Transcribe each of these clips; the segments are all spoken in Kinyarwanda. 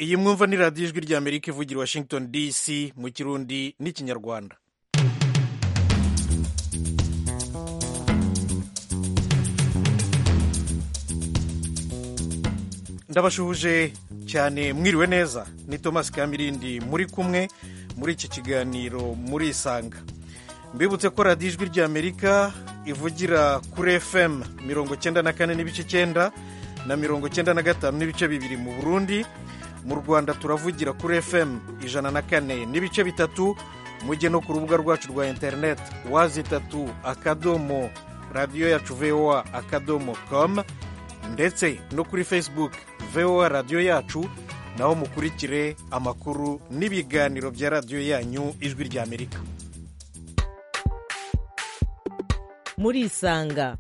iyi mwumva ni radiyo ijwi ry'amerika ivugira i washington dc mu kirundi n'ikinyarwanda ndabashuhuje cyane mwiriwe neza ni thomas kamirindi muri kumwe muri iki kiganiro murisanga mbibutse ko radiyo ijwi ry'amerika ivugira kuri fm mirongo cyenda na kane n'ibice cyenda na mirongo cyenda na gatanu n'ibice bibiri mu burundi mu rwanda turavugira kuri fm ijana na kane n'ibice bitatu mujye no ku rubuga rwacu rwa interineti wazi itatu akadomo radiyo yacu voa akadomo komu ndetse no kuri facebook voa radiyo yacu naho mukurikire amakuru n'ibiganiro bya radiyo yanyu ijwi ry'amerika murisanga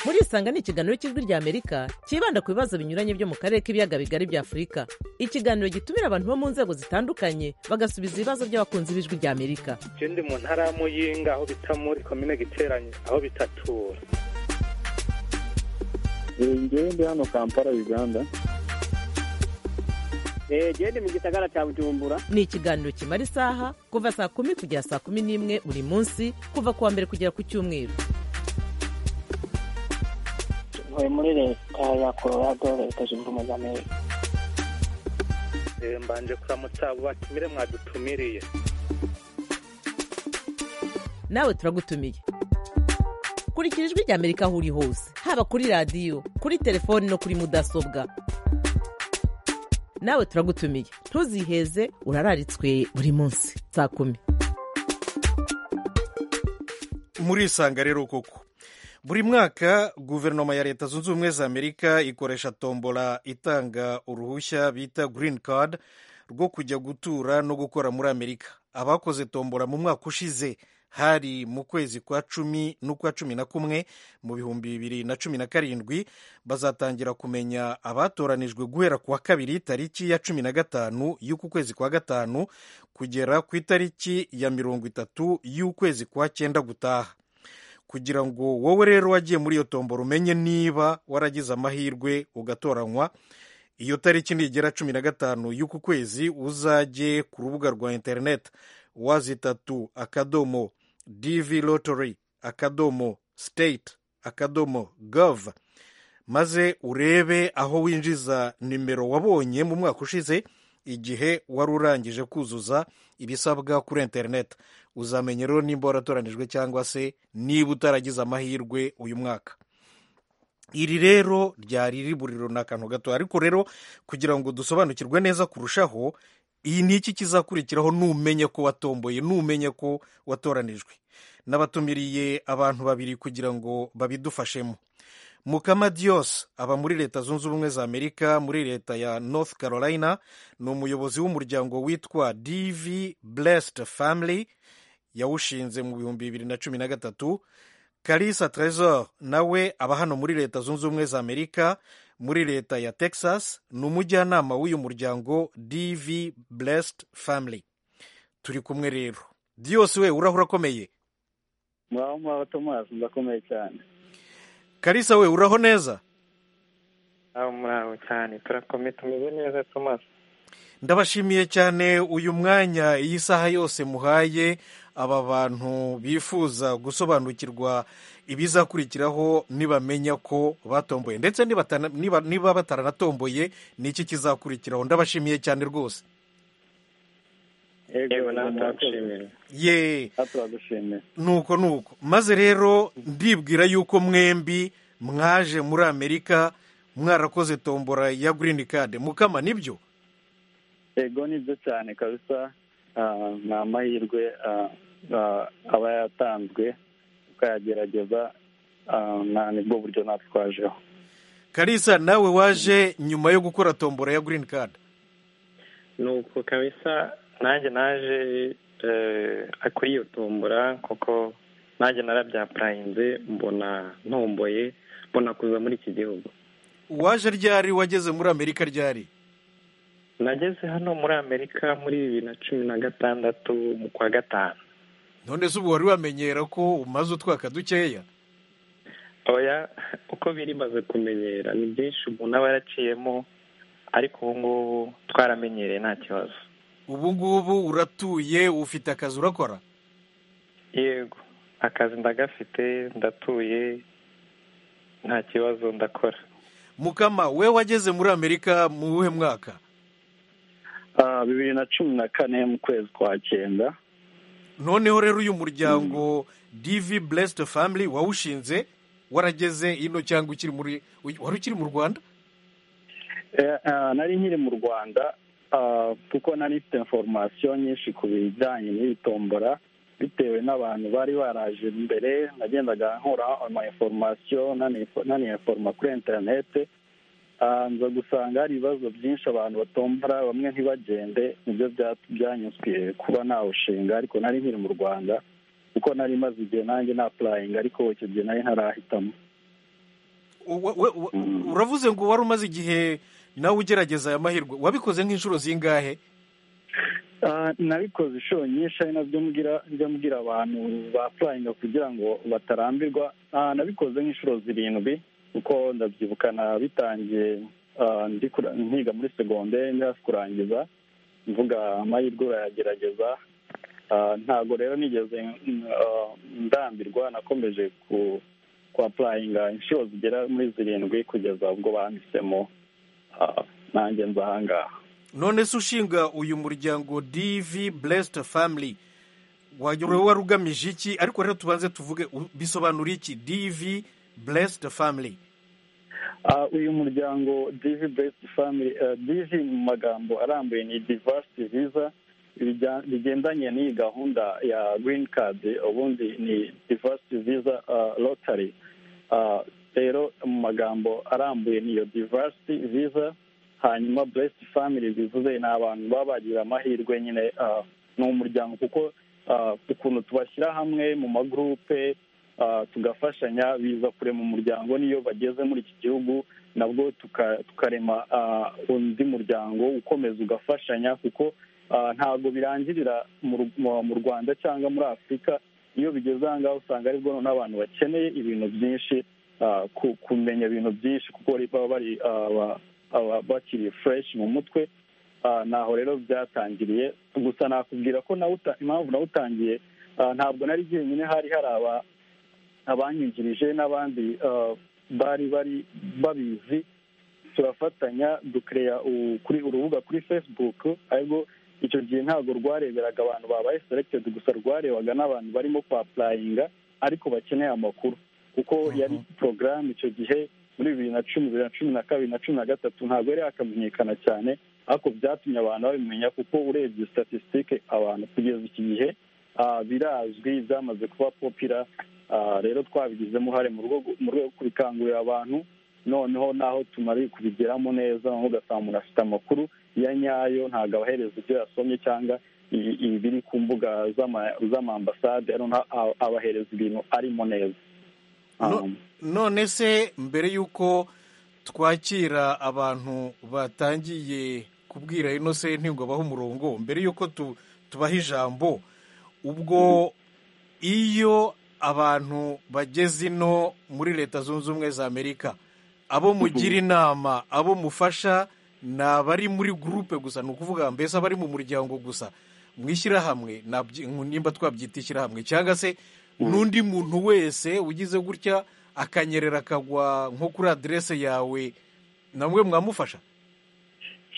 murisanga ni ikiganiro cy'ijwi ry'amerika cyibanda ku bibazo binyuranye byo mu karere k'ibiyaga bigari bya afurika ikiganiro gitumira abantu bo mu nzego zitandukanye bagasubiza ibibazo by'abakunzi b'ijwi ry'amerika je ndi mu ntara ya muyinga aho bita muri komine giteranye aho bitatura ngewe ndi hano kampala uganda gende mu gisagara cya bujumbura ni ikiganiro kimara isaha kuva saa kumi kugera saa kumi n'imwe buri munsi kuva ku wa mbere kugera ku cyumweru ntuye muri leta ya colorado leta zunze ubumwe z'amerika Eh, mbanje kuramutsa abo batumire mwadutumiriye nawe turagutumiye kurikira ijwi ry'amerika aho uri hose haba kuri radiyo kuri telefoni no kuri mudasobwa nawe turagutumiye ntuziheze urararitswe buri munsi saa kumi murisanga rero koko buri mwaka guverinoma ya leta zunze ubumwe za amerika ikoresha tombola itanga uruhushya bita green card rwo kujya gutura no gukora muri amerika abakoze tombola mu mwaka ushize hari mu kwezi kwa cumi n'ukwa cumi na kumwe mu bihumbi bibiri na cumi na karindwi bazatangira kumenya abatoranijwe guhera ku wa kabiri tariki ya cumi na gatanu y'uku kwezi kwa gatanu kugera ku itariki ya mirongo itatu y'ukwezi kwa cyenda gutaha kugira ngo wowe rero wagiye muri iyo tombora umenye niba waragize amahirwe ugatoranywa iyo tariki nigera cumi na gatanu y'uku kwezi uzajye ku rubuga rwa interineti wazitatu akadomo dv lottery akadomo state akadomo gov maze urebe aho winjiza nimero wabonye mu mwaka ushize igihe wari urangije kuzuza ibisabwa kuri interineti uzamenya rero nimba waratoranijwe cyangwa se niba utaragize amahirwe uyu mwaka iri rero ryari riburiro ni akantu gato ariko rero kugira ngo dusobanukirwe neza kurushaho iyi ni iki kizakurikiraho numenye ko watomboye numenye ko watoranijwe n'abatumiriye abantu babiri kugira ngo babidufashemo mukama dios aba muri leta zunze ubumwe za amerika muri leta ya north carolina ni umuyobozi w'umuryango witwa dv blessed family yawushinze mu bihumbi bibiri na cumi na gatatu kalisa tresor nawe aba hano muri leta zunze ubumwe za amerika muri leta ya texas ni umujyanama w'uyu muryango dv blessed family turi kumwe rero dios we urahura akomeye mwaho mwaho tomasi ndakomeye cyane kalisa we uraho neza aho muraho cyane turakomeye tumeze neza thomas ndabashimiye cyane uyu mwanya iyi saha yose muhaye aba bantu bifuza gusobanukirwa ibizakurikiraho nibamenya ko batomboye ndetse nibatana- niba niba bataranatomboye ni iki kizakurikiraho ndabashimiye cyane rwose yego nawe turagushimira ye turagushimiye nuko nuko maze rero ndibwira yuko mwembi mwaje muri amerika mwarakoze tombora ya green card mukama nibyo yego nibyo cyane kabisa Ah, ni amahirwe ah, ah, aba yatanzwe tukayagerageza Ah, na- nibwo buryo natwe twajeho kalisa nawe waje nyuma yo gukora tombora ya green card nuko kabisa nanjye naje eh, kuri iyo tombora kuko nanjye narabyapurayinze mbona ntomboye mbona kuza muri iki gihugu waje ryari wageze muri amerika ryari nageze hano muri amerika muri bibiri na cumi na gatandatu mu kwa gatanu none se ubu wari wamenyera ko umaze utwaka dukeya oya uko biri maze kumenyera ni byinshi umuntu aba yaraciyemo ariko ubu ngubu twaramenyereye nta kibazo ubu ngubu uratuye ufite akazi urakora yego akazi ndagafite ndatuye nta kibazo ndakora mukama we wageze muri amerika mu wuhe mwaka Ah, bibiri na cumi na kane mu kwezi kwa cyenda noneho rero uyu muryango divi blessed family wawushinze warageze ino cyangwa ukiri muri wari ukiri mu rwanda Eh, ah, nari nkiri mu rwanda ah, kuko nari mfite inforomasiyo nyinshi ku bijyanye n'iyi tombora bitewe n'abantu bari baraje mbere nagendaga nkura ama inforomasiyo naniyinforoma kuri interinete Ah, nza gusanga hari ibibazo byinshi abantu batombora bamwe ntibagende nibyo bya- byanyutswe kuba nawushinga ariko nari nkiri mu rwanda kuko nari maze igihe nanjye napurayinga ariko icyo gihe nari ntarahitamo Wa- wa- wa- uravuze ngo wari umaze igihe nawe ugerageza aya mahirwe wabikoze nk'inshuro zingahe Ah, nabikoze inshuro nyinshi ari nabyo mbwira njya mbwira abantu bapurayinga kugira ngo batarambirwa Ah, nabikoze nk'inshuro zirindwi kuko ndabyibuka bitangiye ah, ndi kura- nkiga muri segonderi ndi hafi kurangiza mvuga amahirwe urayagerageza Ah, ntabwo rero nigeze mm, ah, ndambirwa nakomeje ku kwapurayinga inshuro zigera muri zirindwi kugeza ubwo banditsemo ah, nanjye nzahangaha none se ushinga uyu muryango divi blessed family wagira wari ugamije iki ariko rero tubanze tuvuge u- bisobanura iki divi blessed family Ah, uyu muryango divi besiti famili divi mu magambo arambuye ni divasiti viza bijya- bigendanye n'iyi gahunda ya girini kadi ubundi ni divasiti viza rotari rero mu magambo arambuye niyo divasiti viza hanyuma besiti famili bivuze ni abantu baba bagira amahirwe nyine ah, ni umuryango kuko ah, ukuntu tubashyira hamwe mu magurupe ah, tugafashanya biza kurema umuryango n'iyo bageze muri iki gihugu nabwo tuka- tukarema ah, undi muryango ukomeza ugafashanya kuko ah, ntabwo birangirira mu Ru- mu- mu rwanda cyangwa muri afurika iyo bigeze aha ngaha usanga aribwo noneho abantu bakeneye ibintu byinshi ah, ku- kumenya ibintu byinshi kuko bari- baba bari ah, ba- aba- bakiri fureshi mu mutwe Ah, naho rero byatangiriye gusa nakubwira ko nawe uta- impamvu nawe utangiye ah, ntabwo nari jyenyine hari hari aba abanyigirije n'abandi ah, bari bari babizi turafatanya dukereya kuri urubuga kuri facebook ariko icyo gihe ntabwo rwareberaga abantu babaye selected gusa rwarebaga n'abantu barimo kwapurayinga ariko bakeneye amakuru kuko yari porogaramu icyo gihe muri bibiri na cumi bibiri na cumi na kabiri na cumi na gatatu ntabwo yari yakamenyekana cyane ariko byatumye abantu babimenya kuko urebye statisitike abantu kugeza iki gihe ah, birazwi byamaze kuba popira Ah, rero twabigizemo uruhare mu rwego mu rwego rwo kubikangurira abantu noneho naho tumare kubigeramo neza noneho ugasanga umuntu afite amakuru ya nyayo ntabwo abahereza ibyo yasomye cyangwa i- ibiri ku mbuga z'ama- z'amambasade rero nta- a- abahereza ibintu arimo neza No- Um, none se mbere y'uko twakira abantu batangiye kubwira ino senti ngo abahe umurongo mbere y'uko tu- tubaha ijambo ubwo iyo abantu bageze ino muri leta zunze ubumwe za amerika abo mugira inama abo mufasha ni abari muri gurupe gusa ni ukuvuga mbese abari mu muryango gusa mu ishyirahamwe nabyi- nimba twabyita ishyirahamwe cyangwa se n'undi muntu wese ugize gutya akanyerera akagwa nko kuri aderese yawe namwe mwamufasha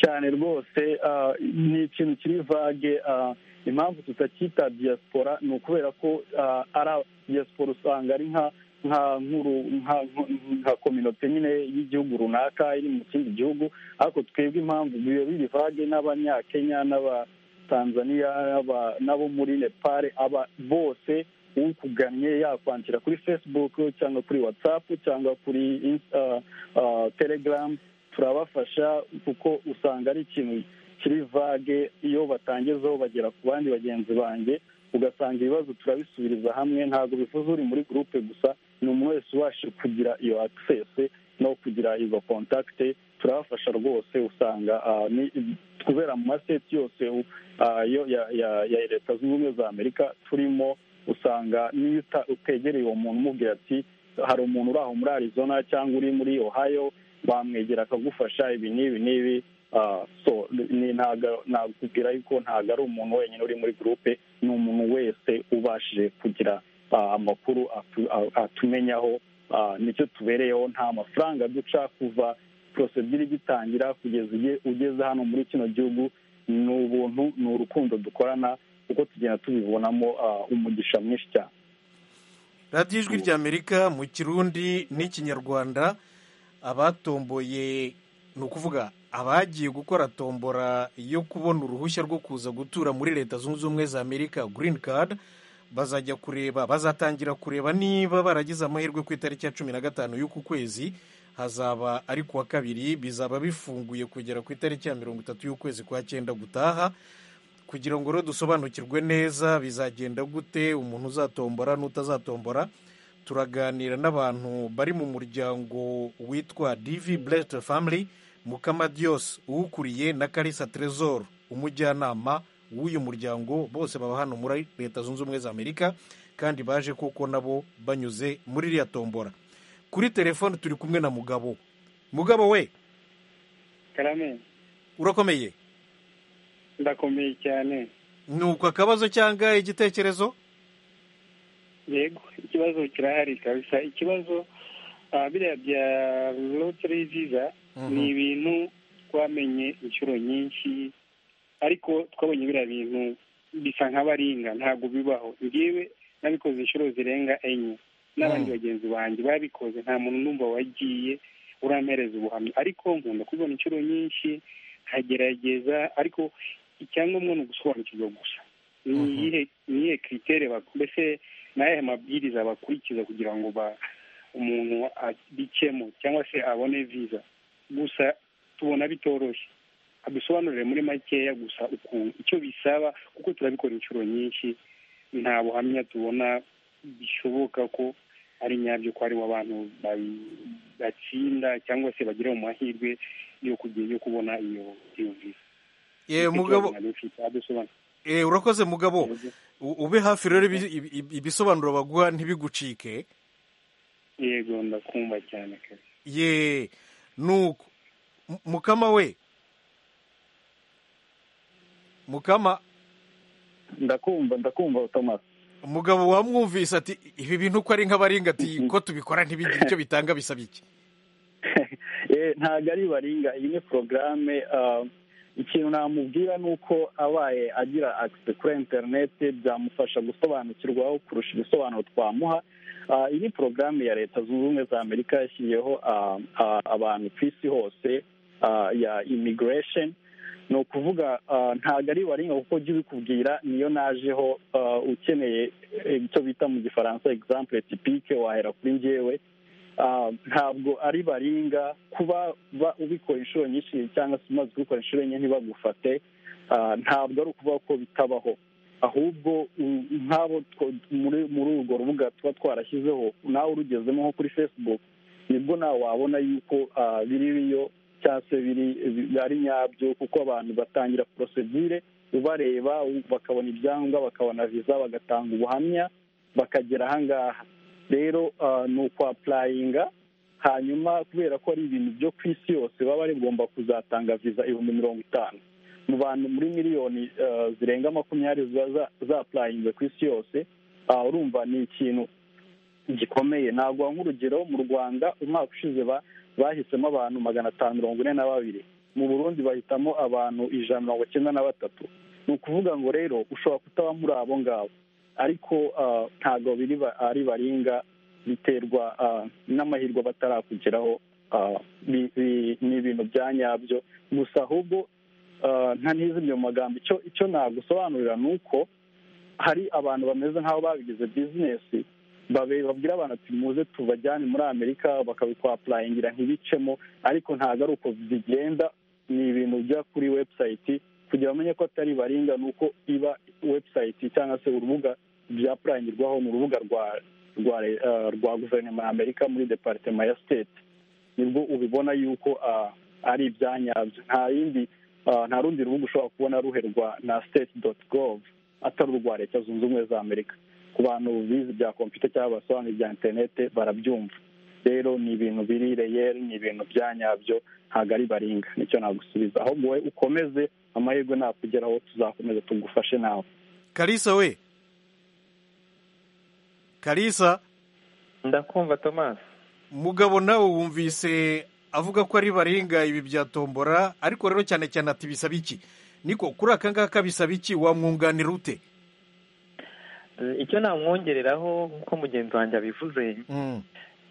cyane rwose ah, ni ikintu kiri vage ah, impamvu tutacyita diaspora ni ukubera ko ah, ari a- diaspora usanga ari nka nka nkuru nka- nka kominote nyine y'igihugu runaka iri mu kindi gihugu ariko twebwe impamvu biba biri vage n'abanyakenya n'abatanzaniya n'aba- n'abo muri nepal aba bose ukugannye yakwandikira kuri facebook cyangwa kuri whatsapp cyangwa kuri Insta- ah, telegram turabafasha kuko usanga ari ikintu kiri vage iyo batangezeho bagera ku bandi bagenzi banjye ugasanga ibibazo turabisubiriza hamwe ntabwo bivuze uri muri gurupe gusa ni umuntu wese ubasha kugira iyo akisesi no kugira izo kontakite turabafasha rwose usanga ah, ni- kubera mu maseti yose u- ah, yo ya- ya ya leta zunze ubumwe za amerika turimo usanga niyo uta- utegereye uwo muntu umubwira ati hari umuntu uri aho muri arizona cyangwa uri muri ohio wamwegera akagufasha ibi n'ibi n'ibi ah, so ni- ntago- nakubwira yuko ntabwo ari umuntu wenyine uri muri gurupe ni umuntu wese ubashije kugira ah, amakuru atu- a- atumenyaho ah, nicyo tubereyeho nta mafaranga duca kuva porosedire igitangira kugeza uge- ugeze hano muri kino gihugu ni ubuntu ni urukundo dukorana kuko tugenda tubibonamo ah, umugisha mwinshi cyane radiyo ijwi ry'amerika mu kirundi n'ikinyarwanda abatomboye ni ukuvuga abagiye gukora tombora yo kubona uruhushya rwo kuza gutura muri leta zunze ubumwe za amerika green card bazajya kureba bazatangira kureba niba baragize amahirwe ku itariki ya cumi na gatanu y'uku kwezi hazaba ari ku wa kabiri bizaba bifunguye kugera ku itariki ya mirongo itatu y'ukwezi kwa cyenda gutaha kugira ngo rero dusobanukirwe neza bizagenda gute umuntu uzatombora n'utazatombora turaganira n'abantu bari mu muryango witwa divi blessed family mukamadios uwukuriye na karisa trezor umujyanama w'uyu muryango bose baba hano muri leta zunze ubumwe za amerika kandi baje kuko nabo banyuze muri iriya tombora kuri telefone turi kumwe na mugabo mugabo we karame urakomeye ndakomeye cyane ni uko akabazo cyangwa igitekerezo yego ikibazo kirahari kabisa ikibazo ah, biriya bya loteri viza Mhm. ni ibintu twamenye inshuro nyinshi ariko twabonye biriya bintu bisa nk'abaringa ntabwo bibaho ngewe nabikoze inshuro zirenga enye n'abandi Mhm. bagenzi banjye babikoze nta muntu numva wagiye urampereza ubuhamya ariko nkunda kubibona inshuro nyinshi nkagerageza ariko icyangombwa ni ugusobanukirwa gusa ni Mhm. iyihe ni iyihe kiritere bak- mbese ni ayahe mabwiriza bakurikiza kugira ngo ba umuntu abicemo cyangwa se abone viza gusa tubona bitoroshye adusobanurire muri makeya gusa ukuntu icyo bisaba kuko turabikora inshuro nyinshi nta buhamya tubona bishoboka ko ari nyabyo ko ariho abantu bayi- batsinda cyangwa se bagira mu mahirwe yo kugira yo kubona iyo iyo viza Eh, Nicyo mugabo kibazo nari mfite, adusobanurire. eh, urakoze mugabo U- ube hafi rero ibi- ibi- ibi- ibisobanuro baguha ntibigucike yego ndakumva cyane kare ye nuko M- mukama we mukama ndakumva ndakumva thomas umugabo wamwumvise ati ibi bintu uko ari nk'abaringa ati ko tubikora ntibigire icyo bitanga bisaba iki Eh, ntabwo ari baringa iyi ni porogaramu ikintu namubwira ni uko abaye agira akise kuri interineti byamufasha gusobanukirwaho kurusha ibisobanuro twamuha Ah, iyi ni porogaramu ya leta zunze ubumwe za amerika yashyiriyeho ah, ah, abantu ku isi hose ah, ya imigiresheni ni ukuvuga ah, ntabwo ari baringa kuko ujya ubikubwira niyo najeho ah, ukeneye eh, icyo bita mu gifaransa egisampure tipike wahera kuri njyewe Ah, ntabwo ari baringa kuba ba- ubikora inshuro nyinshi cyangwa se umaze kubikora inshuro enye ntibagufate ah, ntabwo ari ukuvuga ko bitabaho ahubwo u- nk'abo two- muri muri urwo rubuga tuba twarashyizeho nawe urugezemo nko kuri facebook nibwo nawe wabona yuko ah, biri biyo cyangwa se biri bi- ari nyabyo kuko abantu batangira porosedire ubareba u- bakabona ibyangombwa bakabona viza bagatanga ubuhamya bakagera ahangaha rero ah, ni ukwapurayinga hanyuma kubera ko ari ibintu byo ku isi yose baba bari bugomba kuzatanga viza ibihumbi mirongo itanu mu bantu muri miliyoni ah, zirenga makumyabiri ziba za- zapurayinze ku isi yose ah, urumva ni ikintu gikomeye naguha nk'urugero mu rwanda umwaka ushize ba- bahisemo abantu magana atanu mirongo ine na babiri mu burundi bahitamo abantu ijana na mirongo icyenda na batatu ni ukuvuga ngo rero ushobora kutaba muri abo ngabo ariko ah, ntabwo biri ba- ari baringa biterwa ah, n'amahirwe batarakugeraho ah, bi- bi- ni ibintu bya nyabyo gusa ahubwo ah, nta ntizimye mu magambo icyo icyo nagusobanurira ni uko hari abantu bameze nk'aho babigize bizinesi babe- babwira abantu ati muze tubajyane muri amerika bakabikwapurayingira ntibicemo ariko ntabwo ari uko bigenda ni ibintu bijya kuri webusayiti kugira bamenye ko atari baringa ni uko iba webusayiti cyangwa se urubuga byapurangirwaho ni urubuga rwa rwa le- ah, rwa guverinoma ya amerika muri deparitema ya siteti nibwo ubibona yuko ah, ari ibyanyabyo nta yindi ah, nta rundi rubuga ushobora kubona ruherwa na state dot gov atari urwa leta zunze ubumwe za amerika ku bantu bize bya kompiyuta cyangwa basobanura ibya interinete barabyumva rero ni ibintu biri reyeri ni ibintu bya nyabyo ntabwo ari baringa nicyo nagusubiza ahubwo wowe ukomeze amahirwe nakugeraho tuzakomeza tugufashe nawe kalisa we kalisa ndakumva tomasi mugabo nawe wumvise avuga ko ari baringa ibi bya tombora ariko rero cyane cyane ati bisaba iki niko kuri aka ngaka bisaba iki wamwunganira ute icyo namwongereraho nk'uko mugenzi wanjye abivuze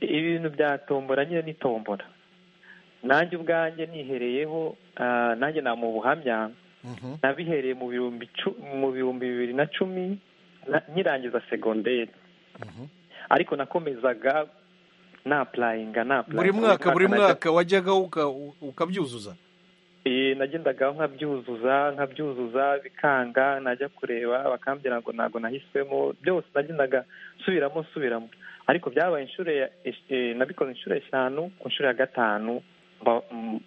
ibintu bya tombora nyine ni tombora nanjye ubwanjye nihereyeho ah, nanjye nta mu buhamya Mhm. nabihereye mu bihumbi cu- mu bihumbi bibiri na cumi na- nkirangiza segonderi ariko nakomezaga napurayinga napurayinga buri mwaka buri mwaka wajyaga uka- ukabyuzuza Eh, nagendaga nkabyuzuza nkabyuzuza bikanga najya kureba bakambwira ngo ntabwo nahiswemo byose nagendaga nsubiramo nsubiramo ariko byabaye inshuro ya- esh- eh, nabikoze inshuro eshanu ku nshuro ya gatanu mba- m-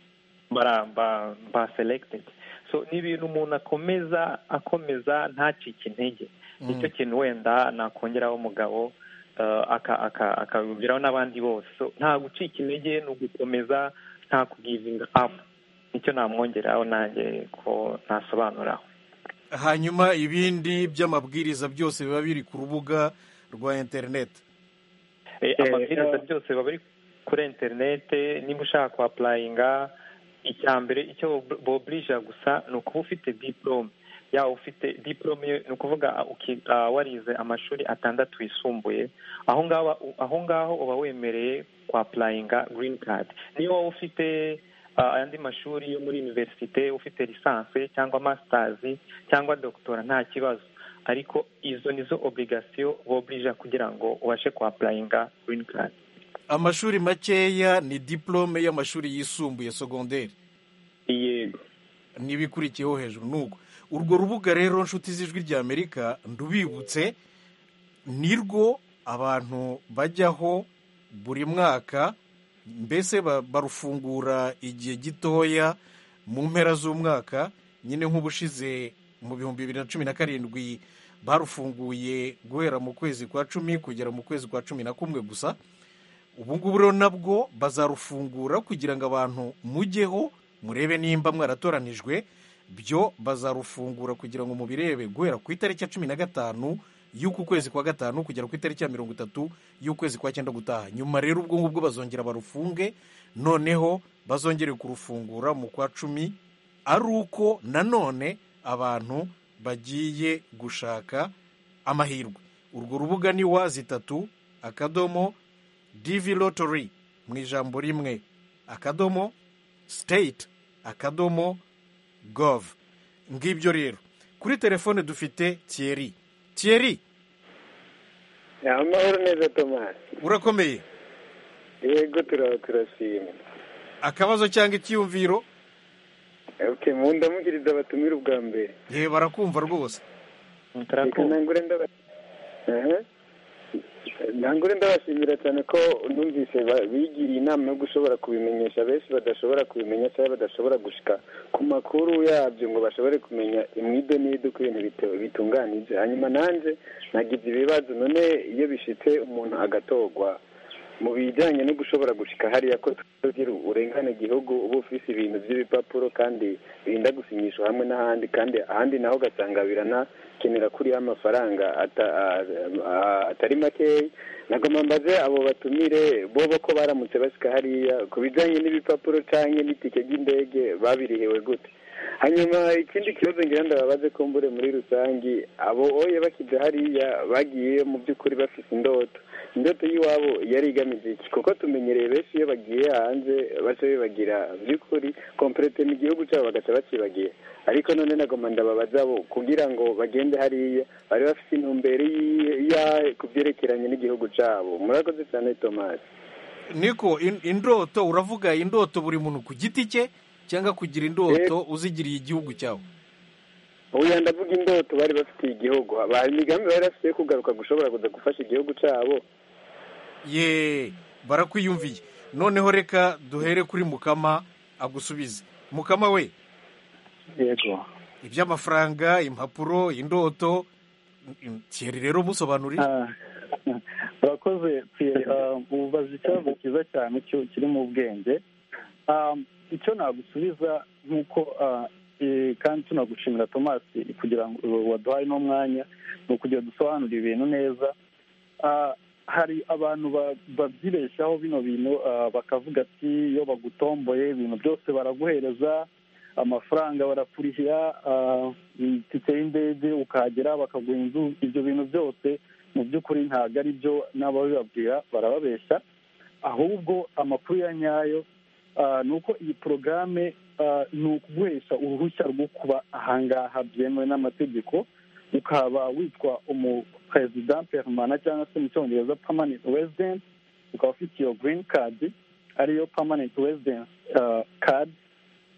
bara- mba- mba selected so ni ibintu umuntu akomeza akomeza ntacike intege nicyo kintu wenda nakongeraho umugabo eh, aka- aka- akabigiraho n'abandi bose So, nta gucika intege ni ugukomeza nta kugivinga apu nicyo namwongeraho nanjye ko ntasobanuraho hanyuma ibindi by'amabwiriza byose biba biri ku rubuga rwa interineti Eh, Eh, amabwiriza eh. byose baba ari kuri interinete niba ushaka apurayinga icya mbere icyo bo- boburija gusa ni ukuba ufite diporome yaba ufite diporome ni ukuvuga ah, uki- ah, warize amashuri atandatu yisumbuye aho ngaho aho ngaho uba wemereye kwapurayinga girini kadi niyo waba ufite ah, ayandi mashuri yo muri univerisite ufite lisansi cyangwa masitazi cyangwa dogitora nta kibazo ariko izo nizo obligasiyo boburija kugira ngo ubashe kwapurayinga girini kadi amashuri makeya ni diporome y'amashuri yisumbuye segonderi yego n'ibikurikiyeho hejuru nuko urwo rubuga rero nshuti z'ijwi ry'amerika ndubibutse nirwo abantu bajyaho buri mwaka mbese ba- barufungura igihe gitoya mu mpera z'umwaka nyine nk'ubushize mu bihumbi bibiri na cumi na karindwi barufunguye guhera mu kwezi kwa cumi kugera mu kwezi kwa cumi na kumwe gusa ubu ngubu rero nabwo bazarufungura kugira ngo abantu mujyeho murebe nimba mwaratoranijwe byo bazarufungura kugira ngo mubirebe guhera ku itariki ya cumi na gatanu y'uku kwezi kwa gatanu kugera ku itariki ya mirongo itatu y'ukwezi kwa cyenda gutaha nyuma rero ubwo ngubwo bazongera barufunge noneho bazongere kurufungura mu kwa cumi ari uko nanone abantu bagiye gushaka amahirwe urwo rubuga ni wa zitatu akadomo divi lotori mu ijambo rimwe akadomo state akadomo gov ngibyo rero kuri telefone dufite thierry thierry amahoro neza tomasi urakomeye yego turashima akabazo cyangwa icyiyumviro okay mu ndamugiriza abatumire ubwa mbere yewe barakumva rwose reka turakumva nangure ndaba- Aha. nangure ndabashimira cyane ko numvise ba- bigiriye inama yo gushobora kubimenyesha benshi badashobora kubimenya cyangwa badashobora gushika ku makuru yabyo ngo bashobore kumenya imwide n'ide uko ibintu bite- bitunganije hanyuma nanjye nagize ibibazo none iyo bishitse umuntu agatogwa mu bijyanye no gushobora gushika hariya ko tugira urengane gihugu uba ufise ibintu by'ibipapuro kandi birinda gusinyishwa hamwe n'ahandi kandi ahandi naho ugasanga biranakenera kuriho amafaranga ata- a- a- atari makeya nagomba mbaze abo batumire bobo ko baramutse basika hariya ku bijyanye n'ibipapuro cyangwa n'itike ry'indege babirihiwe gute hanyuma ikindi kibazo ngira ndababaze ko mbure muri rusange abo oye bakijya hariya bagiye mu by'ukuri bafite indoto indoto y'iwabo yari igamije iki kuko tumenyereye benshi iyo bagiye hanze baca bibagira by'ukuri komperete mu gihugu cyabo bagaca bakibagiye ariko none nagomba ndababaza abo kugira ngo bagende hariya bari bafite intumbero y'iyi- ya- ku byerekeranye n'igihugu cyabo murakoze cyane tomasi niko in- indoto uravuga indoto buri muntu ku giti cye cyangwa kugira indoto uzigiriye igihugu cyawe oya ndavuga indoto bari bafitiye igihugu ba imigambi bari bafite yo kugaruka gushobora kuza gufasha igihugu cyabo ye barakwiyumviye noneho reka duhere kuri mukama agusubize mukama we yego iby'amafaranga impapuro indoto thierry rero musobanurira Ah, urakoze Pierre. Ah, ubu ubaza ikibazo cyiza cyane cyo- kiri mu bwenge Ah, icyo nagusubiza nk'uko ah, eh, kandi tunagushimira thomas kugira ngo waduhaye n'umwanya ni ukugira dusobanure ibintu neza Ah, hari abantu ba- babyibeshyaho bino bintu ah, bakavuga ati iyo bagutomboye ibintu byose baraguhereza amafaranga barapfurihira ah, itike y'indege ukahagera bakaguha inzu ibyo bintu byose mu by'ukuri ntabwo ari byo n'ababibabwira barababeshya ahubwo amakuru ya nyayo ah, ni uko iyi porogaramu ni ukuguhesha uruhushya rwo kuba ahangaha byemewe n'amategeko ukaba witwa umuperezida perezida cyangwa se mu cyongereza permanent resident ukaba ufite iyo green card ariyo permanent residence ah, card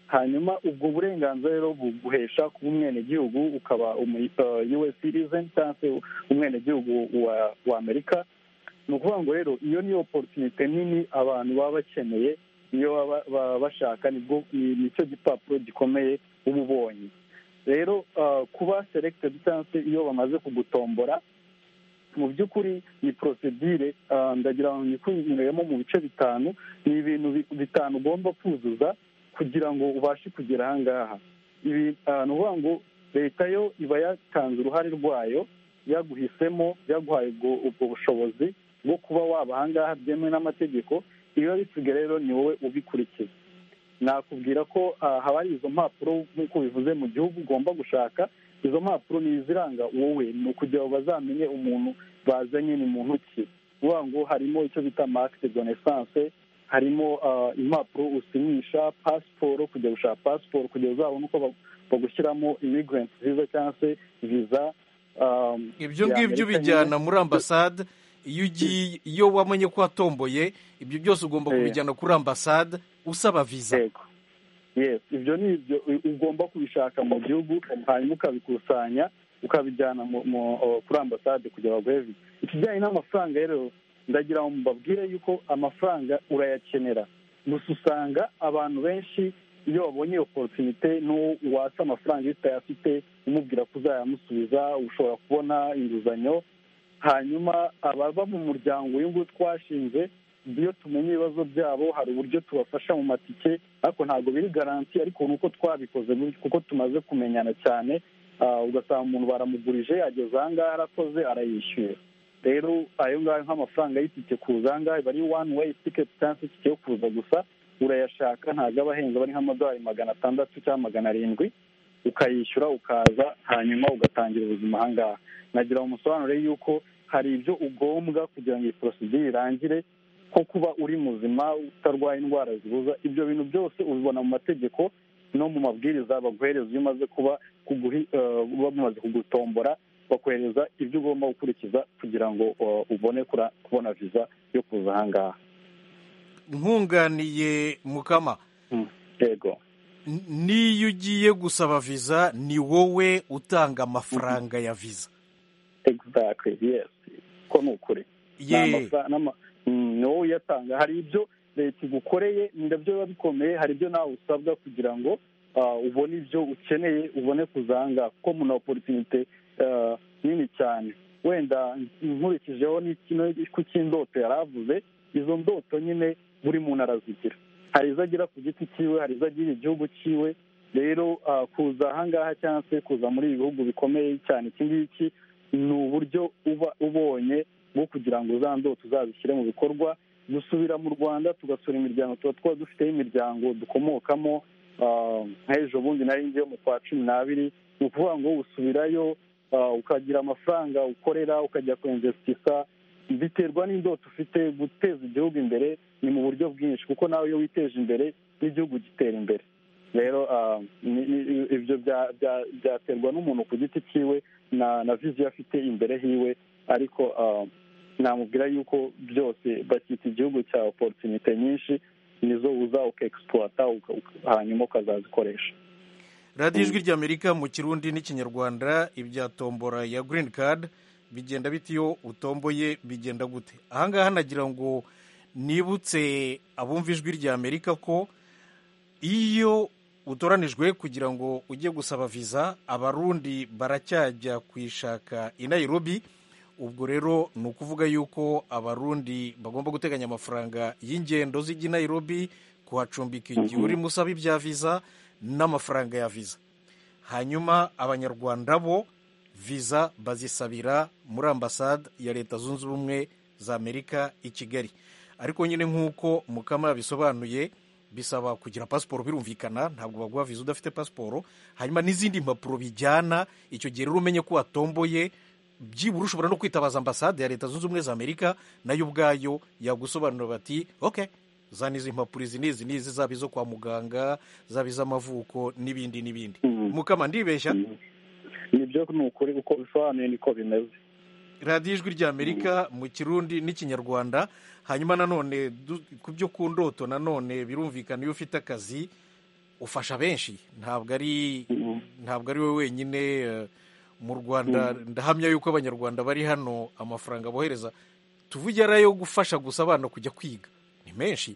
hanyuma ubwo burenganzira rero buguhesha kuba umwenegihugu ukaba umu eh, US citizen cyangwa se umwenegihugu wa wa Amerika ni ukuvuga ngo rero iyo niyo oporutunite nini abantu baba bakeneye iyo baba baba bashaka nibwo ni- nicyo gipapuro gikomeye uba ubonye rero ah, kuba selected cyangwa se iyo bamaze kugutombora mu by'ukuri ni porosedire ah, ndagira ngo nyikunyuremo mu bice bitanu ni ibintu bi- bitanu ugomba kuzuza kugira ngo ubashe kugera aha ngaha ibi ah, ni ukuvuga ngo leta yo iba yatanze uruhare rwayo yaguhisemo yaguhaye ubwo ubwo bushobozi bwo kuba waba aha ngaha byemewe n'amategeko ibiba bisigaye rero ni wowe ubikurikiza nakubwira ko ah, haba hari izo mpapuro nk'uko bivuze mu gihugu ugomba gushaka izo mpapuro ni iziranga wowe ni ukugira ngo bazamenye umuntu bazanye ni muntu ki uvuga ngo harimo icyo bita marike de naissance harimo ah, impapuro usinyisha pasiporo kujya gushaka pasiporo kugira uzabone uko ba- bagushyiramo immigrant visa cyangwa se viza ah, ibyo ya ngibyo Amerika ubijyana nyine. muri ambasade iyo ugiye iyo wamenye ko watomboye ibyo byose ugomba Eh. kubijyana kuri ambasade usaba viza yego yes ibyo ni ibyo u- ugomba kubishaka mu gihugu hanyuma ukabikusanya ukabijyana mu- mu, uh, kuri ambasade kugira baguhe viza ikijyanye n'amafaranga rero ndagira ngo mbabwire yuko amafaranga urayakenera gusa usanga abantu benshi iyo babonye iyo porotunite n'uwo watsa amafaranga iyo utayafite umubwira ko uzayamusubiza ushobora kubona inguzanyo hanyuma ababa mu muryango uyu nguyu twashinze iyo tumenye ibibazo byabo hari uburyo tubafasha mu matike ariko ntabwo biri garanti ariko ni uko twabikoze gutyo kuko tumaze kumenyana cyane Ah, ugasanga umuntu baramugurije ageze aha ngaha arakoze arayishyuye rero ayo ngayo nk'amafaranga y'itike kuza aha ngaha iba ari one way ticket cyangwa se itike yo kuza gusa urayashaka ntabwo aba ahenze aba ari nk'amadolari magana atandatu cyangwa magana arindwi ukayishyura ukaza hanyuma ugatangira ubuzima aha ngaha nagira ngo musobanurire yuko hari ibyo ugombwa kugira ngo iyi porosidire irangire nko kuba uri muzima utarwaye indwara zibuza ibyo bintu byose ubibona mu mategeko no mu mabwiriza baguhereza iyo umaze kuba kuguhi- eh, bamaze kugutombora bakohereza ibyo ugomba gukurikiza kugira ngo eh, ubone kura- kubona viza yo kuza aha ngaha nkunganiye mukama Mm, yego n- n'iyo ugiye gusaba viza ni wowe utanga amafaranga ya viza exactly yes ko ni ukuri Ni ye amafa- n'ama- mm, ni wowe uyatanga hari ibyo leta igukoreye nabyo biba bikomeye hari ibyo nawe usabwa kugira ngo ah, ubone ibyo ukeneye ubone kuzanga kuko mu na oporutunite nini cyane wenda nkurikijeho n'ikino ku cy'indoto yari avuze izo ndoto nyine buri muntu arazigira hari izo agira ku giti cyiwe hari izo agira igihugu cyiwe rero ah, kuza ahangaha cyangwa se kuza muri ibi bihugu bikomeye cyane iki ngiki ni uburyo uba ubonye bwo kugira ngo za ndoto uzazishyire mu bikorwa dusubira mu rwanda tugasura imiryango tuba tuba dufiteho imiryango dukomokamo ah, nk'ejo bundi nari ngiye mu kwa cumi n'abiri ni ukuvuga ngo usubirayo ah, ukagira amafaranga ukorera ukajya kuyenvesitisa biterwa n'indoto ufite guteza igihugu imbere ni mu buryo bwinshi kuko nawe iyo witeje imbere n'igihugu gitera imbere rero ah, ni- ni- ibyo bya- bya- byaterwa n'umuntu ku giti cyiwe na na viziyo afite imbere hiwe ariko ah, namubwira yuko byose bakita igihugu cya oporutunite nyinshi nizo uza ukaegisipuwata uka- uka- hanyuma ukazazikoresha radiyo ijwi ry'amerika mu kirundi n'ikinyarwanda ibya tombora ya girini kadi bigenda bite iyo utomboye bigenda gute aha ngaha nagira ngo nibutse abumva ijwi ry'amerika ko iyo utoranijwe kugira ngo ujye gusaba viza abarundi baracyajya kuyishaka i nairobi ubwo rero ni ukuvuga yuko abarundi bagomba guteganya amafaranga y'ingendo z'ijya i Nairobi kuhacumbika igihe uri musaba ibya viza n'amafaranga ya viza hanyuma abanyarwanda bo viza bazisabira muri ambasade ya leta zunze ubumwe za amerika i kigali ariko nyine nk'uko mukama yabisobanuye bisaba kugira pasiporo birumvikana ntabwo baguha viza udafite pasiporo hanyuma n'izindi mpapuro bijyana icyo gihe rero umenye ko watomboye byibura ushobora no kwitabaza ambasade ya leta zunze ubumwe za amerika nayo ubwayo yagusobanurira bati ok za n'izi mpapuro izi n'izi n'izi zaba izo kwa muganga zaba iz'amavuko n'ibindi n'ibindi mukama ndibeshya nibyo ni ukuri uko bisobanuye niko bimeze radiyo ijwi ry'amerika mu kirundi n'ikinyarwanda hanyuma nanone du- ku byo ku ndoto nanone birumvikana iyo ufite akazi ufasha benshi ntabwo ari ntabwo ari wowe wenyine eh, mu rwanda ndahamya yuko abanyarwanda bari hano amafaranga bohereza tuvuge ari ayo gufasha gusa abana kujya kwiga ni menshi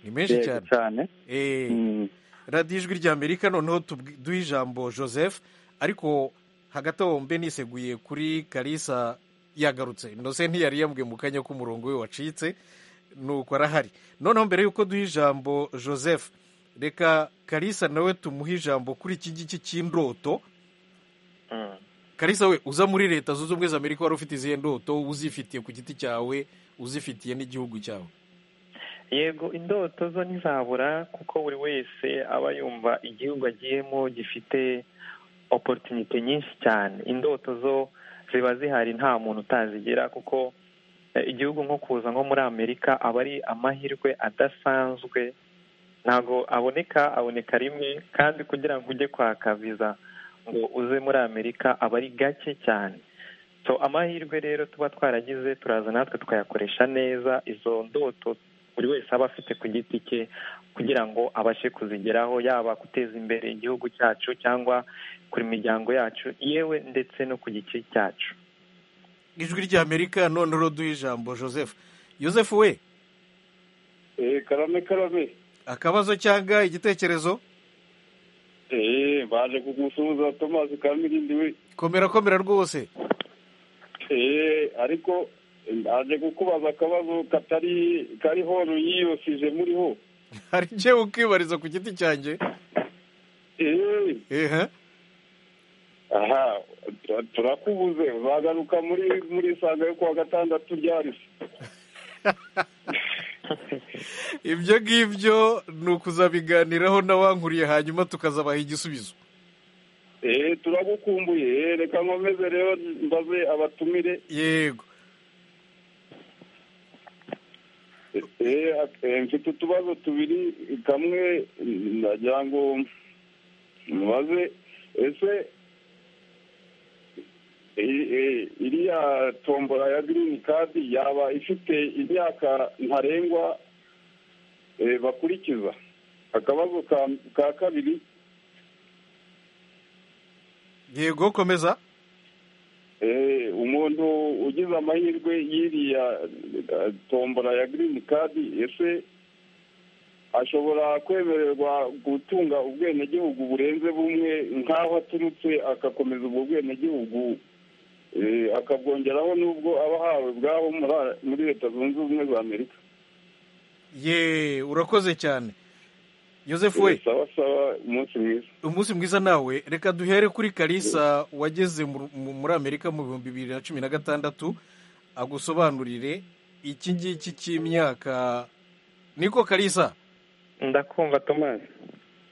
ni menshi Yego cyane cyane Eh, Mm. radiyo ijwi ry'amerika noneho tubwi- duhe ijambo joseph ariko hagati aho mbe niseguye kuri kalisa yagarutse ndose ntiyari yambwiye mu kanya k'umurongo we wacitse nuko arahari noneho mbere y'uko duha ijambo joseph reka kalisa nawe tumuhe ijambo kuri iki ngiki cy'indoto kalisa we uza muri leta zunze ubumwe za amerika wari ufite izihe ndoto uzifitiye ku giti cyawe uzifitiye n'igihugu cyawe yego indoto zo ntizabura kuko buri wese aba yumva igihugu agiyemo gifite oporutinite nyinshi cyane indoto zo ziba zihari nta muntu utazigera kuko eh, igihugu nko kuza nko muri amerika aba ari amahirwe adasanzwe ntabwo aboneka aboneka rimwe kandi kugira ngo ujye kwaka viza ngo uze muri amerika aba ari gake cyane so amahirwe rero tuba twaragize turaza natwe tukayakoresha neza izo ndoto buri wese aba afite ku giti cye kugira ngo abashe kuzigeraho yaba guteza imbere igihugu cyacu cyangwa kuri imiryango yacu yewe ndetse no ku gice cyacu ijwi ry'amerika noneho duha ijambo joseph joseph we eh karame karame akabazo cyangwa igitekerezo eh baje kugusuhuza Thomas Kamirindi we komera komera rwose eh ariko aje kukubaza akabazo katari kari hono yiyosije muri ho hari njyewe ukibariza ku giti cyanjye eh ehe aha tu- turakubuze uzagaruka muri muri sanga yo kuwa gatandatu ryarisi ibyo ngibyo ni ukuzabiganiraho n'abankuriye hanyuma tukazabaha igisubizo eh turagukumbuye eh reka nkomeze rero mbaze abatumire yego Eh, eh, mfite utubazo tubiri kamwe ndagira ngo mubaze ese i- i- iriya tombora ya girini kadi yaba ifite imyaka ntarengwa eh, bakurikiza akabazo ka- ka kabiri yego komeza Eh, umuntu ugize amahirwe y'iriya eh, tombora ya girini kadi ese ashobora kwemererwa gutunga ubwenegihugu burenze bumwe nk'aho aturutse agakomeza ubwo bwenegihugu eh, akabwongeraho n'ubwo aba ahawe bwabo muri- muri leta zunze ubumwe za amerika ye urakoze cyane joseph we Eh, sawa sawa umunsi mwiza umunsi mwiza nawe reka duhere kuri kalisa wageze mu- mu- muri amerika mu bihumbi bibiri na cumi na gatandatu agusobanurire iki ngiki cy'imyaka niko kalisa ndakumva tomasi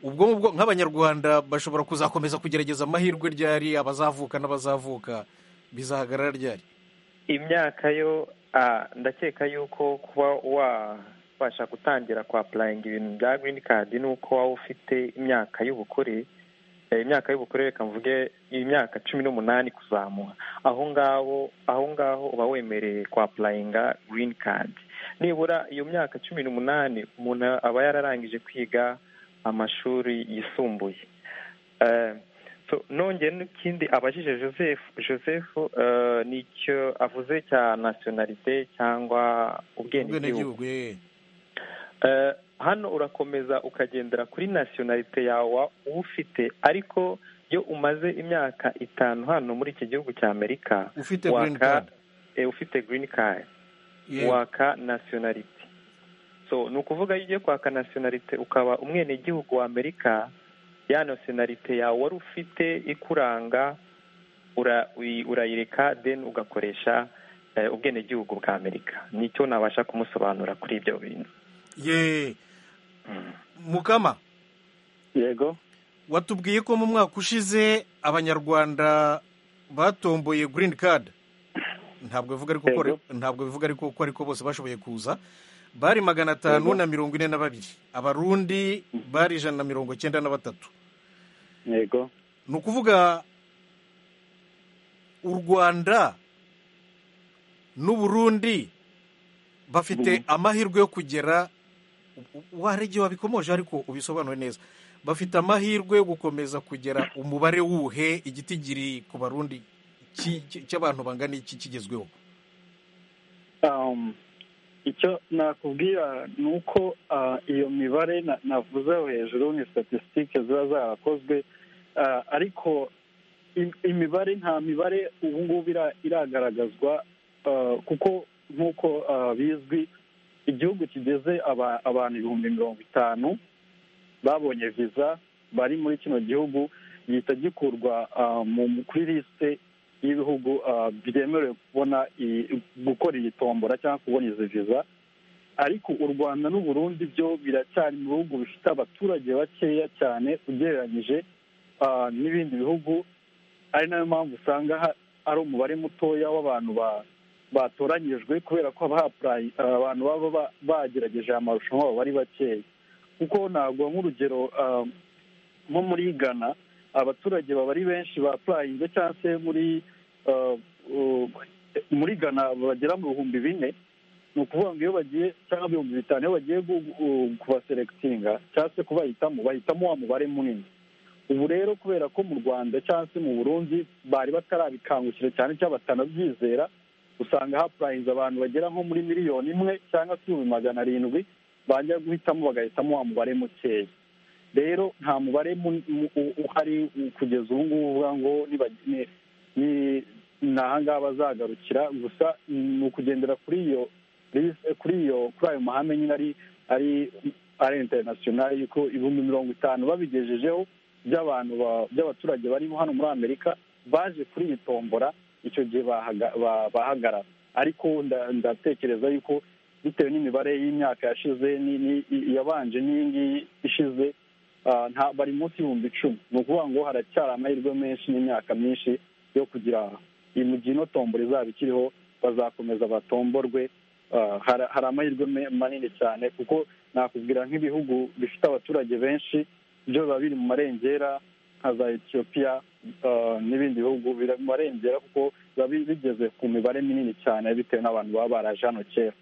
ubwo ngubwo nk'abanyarwanda bashobora kuzakomeza kugerageza amahirwe ryari abazavuka n'abazavuka bizahagarara ryari imyaka yo ah, ndakeka yuko kuba wabasha gutangira kwa purayinga ibintu bya girini kadi ni uko waba ufite imyaka y'ubukure eh, imyaka y'ubukure reka mvuge imyaka cumi n'umunani kuzamura aho ngaho aho ngaho uba wemereye kwa purayinga girini kadi nibura iyo myaka cumi n'umunani umuntu aba yararangije kwiga amashuri yisumbuye Eh, so nongeye n'ikindi abajije joseph joseph eh, nicyo avuze cya nationalite cyangwa ubwenegihugu ubwenegihugu ye Eh, hano urakomeza ukagendera kuri nationalite yawe ufite ariko iyo umaze imyaka itanu hano muri iki gihugu cya amerika ufite waka green card eh, ufite green card waka nationality so ni ukuvuga iyo ugiye kwaka nationality ukaba umwenegihugu wa amerika ya nationality yawe wari ufite ikuranga ura- uyi- urayireka then ugakoresha eh, ubwenegihugu bwa amerika nicyo nabasha kumusobanura kuri ibyo bintu ye mukama yego watubwiye ko mu mwaka ushize abanyarwanda batomboye green card ntabwo bivuga ariko ko ari- ntabwo bivuga ariko ko ariko bose bashoboye kuza bari magana atanu Yego. na mirongo ine na babiri abarundi bari ijana na mirongo cyenda na batatu yego ni ukuvuga u rwanda n'u burundi bafite amahirwe yo kugera wari igihe wabikomoje ariko ubisobanure neza bafite amahirwe yo gukomeza kugera umubare wuhe igiti giri ku barundi ki- ki- cy'abantu bangana iki kigezweho Um, icyo nakubwira ni uko ah, iyo mibare na- navuzeho hejuru ni statisitike ziba zarakozwe Ah, ariko im- imibare nta mibare ubu ngubu ira- iragaragazwa ah, kuko nk'uko ah, bizwi igihugu kigeze aba- abantu ibihumbi mirongo itanu babonye viza bari muri kino gihugu gihita gikurwa ah, mu- kuri lisite y'ibihugu ah, byemerewe kubona iyi- gukora iyi tombora cyangwa kubona izi viza ariko u rwanda n'u burundi byo biracyari mu bihugu bifite abaturage bakeya cyane ugereranyije ah, n'ibindi bihugu ari nayo mpamvu usanga ha- ari umubare mutoya w'abantu ba- batoranyijwe kubera ko haba hapurayi- abantu baba ba- bagerageje aya marushanwa baba bari bakeya kuko ntabwo nk'urugero ah, nko muri ghana abaturage baba ari benshi bapurayinze cyangwa se muri uh, uh, muri ghana bagera mu bihumbi bine ni ukuvuga ngo iyo bagiye cyangwa ibihumbi bitanu iyo bagiye gu- gu- kubaserekitinga cyangwa se kubahitamo bahitamo wa mubare munini ubu rero kubera ko mu rwanda cyangwa se mu burundi bari batarabikangukira cyane cyangwa batanabyizera usanga hapurayinze abantu bagera nko muri miliyoni imwe cyangwa se ibihumbi magana arindwi bajya guhitamo bagahitamo wa mubare mukeya rero nta mubare mu- mu- u- uhari kugeza ubu ngubu uvuga ngo niba- ni- ni- ni ahangaha bazagarukira gusa ni ukugendera kuri iyo list- kuri iyo kuri ayo mahame nyine ari ari ari interinasiyonari yuko ibihumbi mirongo itanu babigejejeho by'abantu ba- by'abaturage barimo hano muri amerika baje kuri iyi tombora icyo gihe bahaga- ba- bahagarara ariko nda- ndatekereza yuko bitewe n'imibare y'imyaka yashize ni- ni- yabanje n'iyi ngiyi ishize ah, nta- bari munsi y'ibihumbi icumi ni ukuvuga ngo haracyari amahirwe menshi n'imyaka myinshi yo kugira iyi mu gihe ino tombora izaba ikiriho bazakomeza batomborwe ah, hara- hari amahirwe me- manini cyane kuko nakubwira nk'ibihugu bifite abaturage benshi byo biba biri mu marengera nka za etiyopiya ah, n'ibindi bihugu biri mu marengera kuko biba bi- bigeze ku mibare minini cyane bitewe n'abantu baba baraje hano kera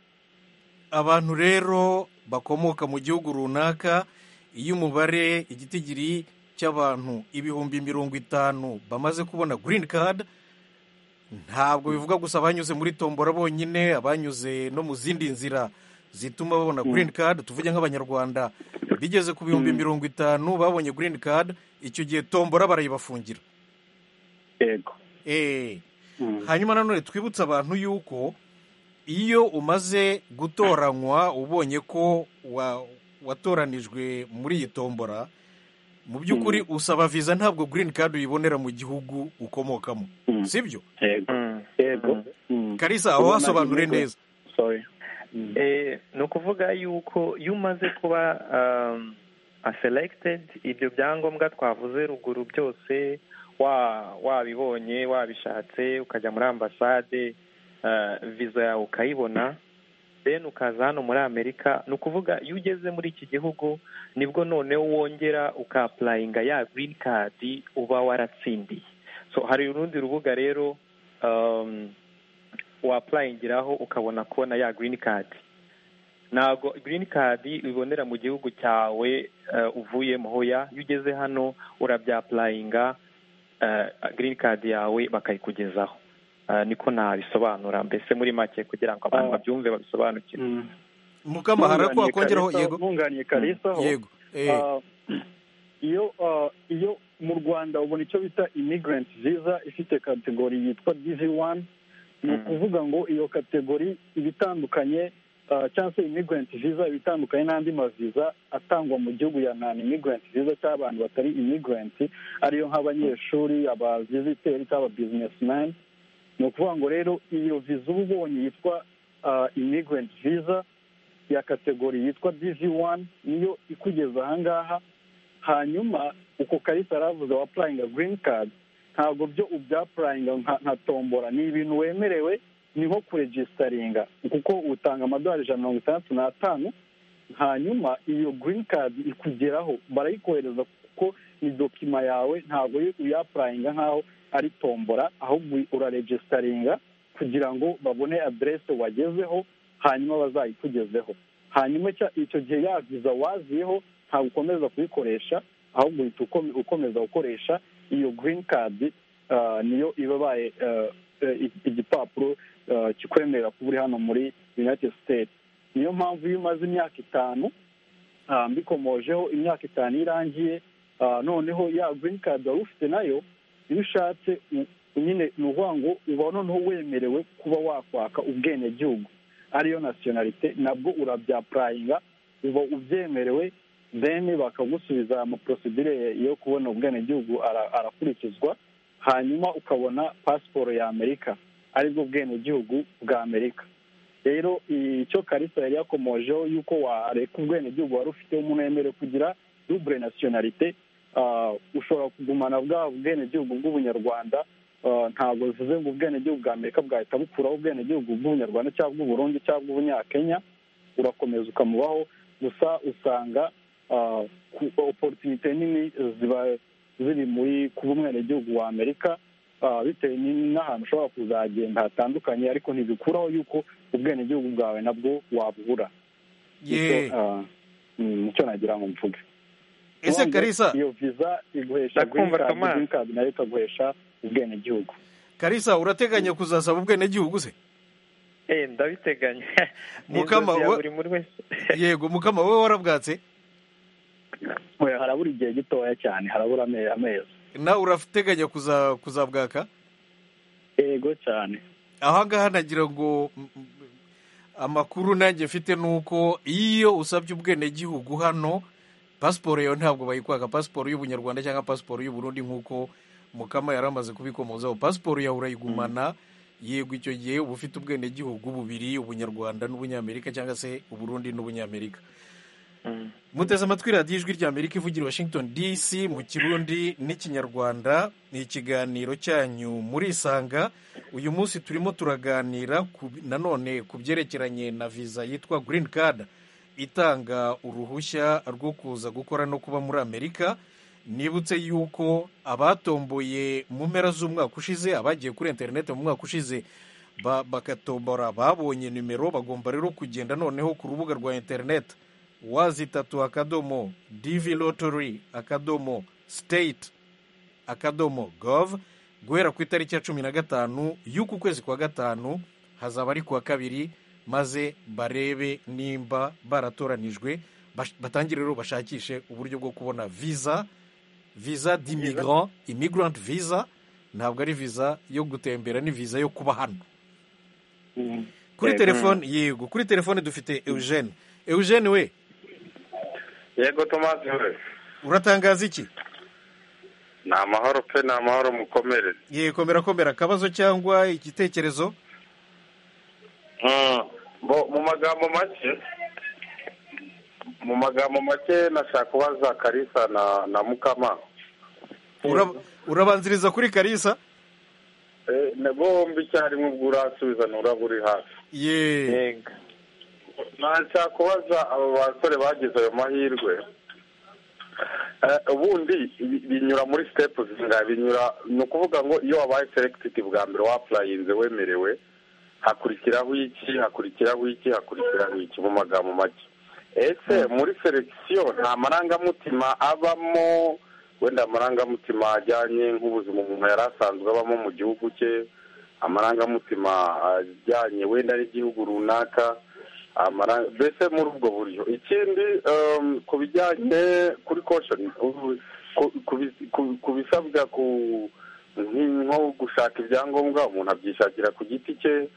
abantu rero bakomoka mu gihugu runaka iyo umubare igitigiri cy'abantu ibihumbi mirongo itanu bamaze kubona green card ntabwo bivuga gusa abanyuze muri tombora bonyine abanyuze no mu zindi nzira zituma babona green card tuvuge nk'abanyarwanda bigeze ku bihumbi mirongo itanu babonye green card icyo gihe tombora barayibafungira yego Eh, hanyuma nanone twibutse abantu yuko iyo umaze gutoranywa ubonye ko wa- watoranijwe muri iyi tombora mu by'ukuri usaba viza ntabwo green card uyibonera mu gihugu ukomokamo Mm. sibyo yego yego Mm. karisa aho Ubona hasobanure inyungu. neza sorry Mm. Eh, ni ukuvuga yuko iyo umaze kuba um, selected ibyo byangombwa twavuze ruguru byose wa- wabibonye wabishatse ukajya muri ambasade eh, viza yawe ukayibona then ukaza hano muri amerika ni ukuvuga iyo ugeze muri iki gihugu nibwo noneho wongera ukapurayinga ya green card uba waratsindiye so hari urundi rubuga rero um, wapurayingiraho ukabona kubona ya green card ntabwo green card ibonera mu gihugu cyawe eh, uvuyemo hoya iyo ugeze hano urabyapurayinga eh, green card yawe bakayikugezaho Eh, niko nabisobanura mbese muri make kugira ngo abantu Ah. babyumve babisobanukirwe Mm. mukama hari ako wakongeraho Nunganiye yego Kalisa- nunganiye kalisa ho yego eh, Ah, iyo ah, iyo mu rwanda ubona icyo bita immigrant visa ifite kategori yitwa dv one ni ukuvuga ngo iyo kategori iba itandukanye cyangwa se immigrant visa iba itandukanye n'andi maviza atangwa mu gihugu ya non immigrant visa cyangwa abantu batari immigrant ariyo nk'abanyeshuri abaviziteri cyangwa ababizinesimani ni ukuvuga ngo rero iyo viza uba ubonye yitwa immigrant visa ya kategori yitwa divi wani niyo ikugeza ahangaha hanyuma uko karita aravuze wapurayinga girini kadi ntabwo byo ubyapurayinga nka tombora ni ibintu wemerewe ni nko kuregisitaringa kuko utanga amadolari ijana na mirongo itandatu n'atanu hanyuma iyo girini kadi ikugeraho barayikohereza kuko ni dokima yawe ntabwo uyapurayinga nk'aho ari tombora ahubwo uraregisitaringa kugira ngo babone aderese wagezeho hanyuma bazayikugezeho hanyuma icyo gihe ya viza waziyeho ntabwo ukomeza kuyikoresha ahubwo uhita ukomeza gukoresha iyo girini kadi niyo ibabaye igipapuro kikwemerera kuba uri hano muri united states niyo mpamvu iyo umaze imyaka itanu mbikomojeho imyaka itanu irangiye noneho ya girini kadi wari ufite nayo iyo ushatse nyine ni ukuvuga ngo uba noneho wemerewe kuba wakwaka ubwenegihugu ariyo nasiyonalite nabwo urabyapurayinga uba ubyemerewe deni bakagusubiza amaporosidire yo kubona ubwenegihugu arakurikizwa hanyuma ukabona pasiporo ya amerika aribwo bwenegihugu bwa amerika rero icyo karisa yari yakomojeho y'uko wareka ubwenegihugu wari ufite umuntu yemerewe kugira dubure nasiyonalite ushobora kugumana bwa bwenegihugu bw'ubunyarwanda ntabwo bivuze ngo ubwenegihugu bwa amerika bwahita bukuraho ubwenegihugu bw'ubunyarwanda cyangwa bw'uburundi cyangwa bw'ubunyakenya urakomeza ukamubaho gusa usanga oporutinite nini ziba ziri muri kuba umwenegihugu wa amerika bitewe n'ahantu ushobora kuzagenda hatandukanye ariko ntibikuraho yuko ubwenegihugu bwawe nabwo wabubura nicyo nagira ngo mvuge ese karisa iyo viza iguhesha girini kadi nayo ikaguhesha ubwenegihugu karisa urateganya kuzasaba ubwenegihugu se eee ndabiteganya mukama we yego mukama wowe warabwatse harabura igihe gitoya cyane harabura amezi nawe urateganya kuzabwaka yego cyane ahangaha nagira ngo amakuru nanjye mfite ni uko iyo usabye ubwenegihugu hano pasiporo yawe ntabwo bayikwaka pasiporo y'ubunyarwanda cyangwa pasiporo y'uburundi nk'uko mukama yari amaze kubikomozaho pasiporo yawe urayigumana yego icyo gihe uba ufite ubwenegihugu bubiri ubunyarwanda n'ubunyamerika cyangwa se uburundi n'ubunyamerika muteze amatwi radiyo ijwi rya amerika ivugira washington dc mu kirundi n'ikinyarwanda ni ikiganiro cyanyu muri isanga uyu munsi turimo turaganira nanone ku byerekeranye na viza yitwa girini kadi itanga uruhushya rwo kuza gukora no kuba muri amerika nibutse yuko abatomboye mu mpera z'umwaka ushize abagiye kuri interineti mu mwaka ushize bagatombora babonye nimero bagomba rero kugenda noneho ku rubuga rwa interineti wazitatu akadomo divi lotori akadomo siteyiti akadomo gove guhera ku itariki ya cumi na gatanu y'uku kwezi kwa gatanu hazaba ari kuwa kabiri maze barebe nimba baratoranijwe batangire rero bashakishe uburyo bwo kubona viza viza d'immigrant immigrant visa ntabwo ari viza yo gutembera ni viza yo kuba hano kuri telefone yego kuri telefone dufite eugene eugene we yego tomasi we uratangaza iki ni amahoro pe ni amahoro mukomere yego komera komera akabazo cyangwa igitekerezo mu magambo make mu magambo make nashaka kubaza karisa na na mukama urabanziriza kuri karisa bombi icyarimwe ubwo urasubiza nturaba uri hafi yego nashaka kubaza aba basore bagize ayo mahirwe ubundi binyura muri sitepu zinga binyura ni ukuvuga ngo iyo wabaye selekitidi bwa mbere wapurayinze wemerewe hakurikiraho iki hakurikiraho iki hakurikiraho iki mu magambo make ese muri selekisiyo nta marangamutima abamo wenda amarangamutima ajyanye nk'ubuzima umuntu yari asanzwe abamo mu gihugu cye amarangamutima ajyanye wenda n'igihugu runaka mbese muri ubwo buryo ikindi ku bijyanye kuri koshoni ku bisabwa ku nko gushaka ibyangombwa umuntu abyishakira ku giti cye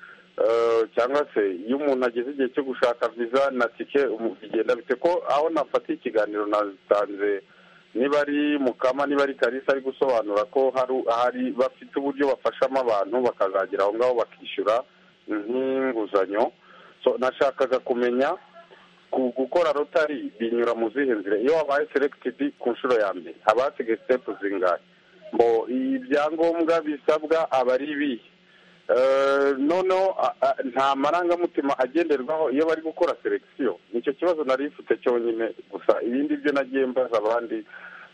eh, cyangwa se iyo umuntu ageze igihe cyo gushaka viza na tike umu- bigenda bite ko aho nafatiye ikiganiro natanze niba ari mukama niba ari karisa ari gusobanura ko hari hari bafite uburyo bafashamo abantu bakazagera aho ngaho bakishyura nk'inguzanyo So, nashakaga kumenya ku- gukora rotari binyura mu zihe nzira iyo wabaye selected ku nshuro ya mbere haba hasigaye step zingahe ngo ibyangombwa bisabwa aba ari ibihe Eh, noneho a- a- nta marangamutima agenderwaho iyo bari gukora selectio nicyo kibazo nari mfite cyonyine gusa ibindi byo nagiye mbaza abandi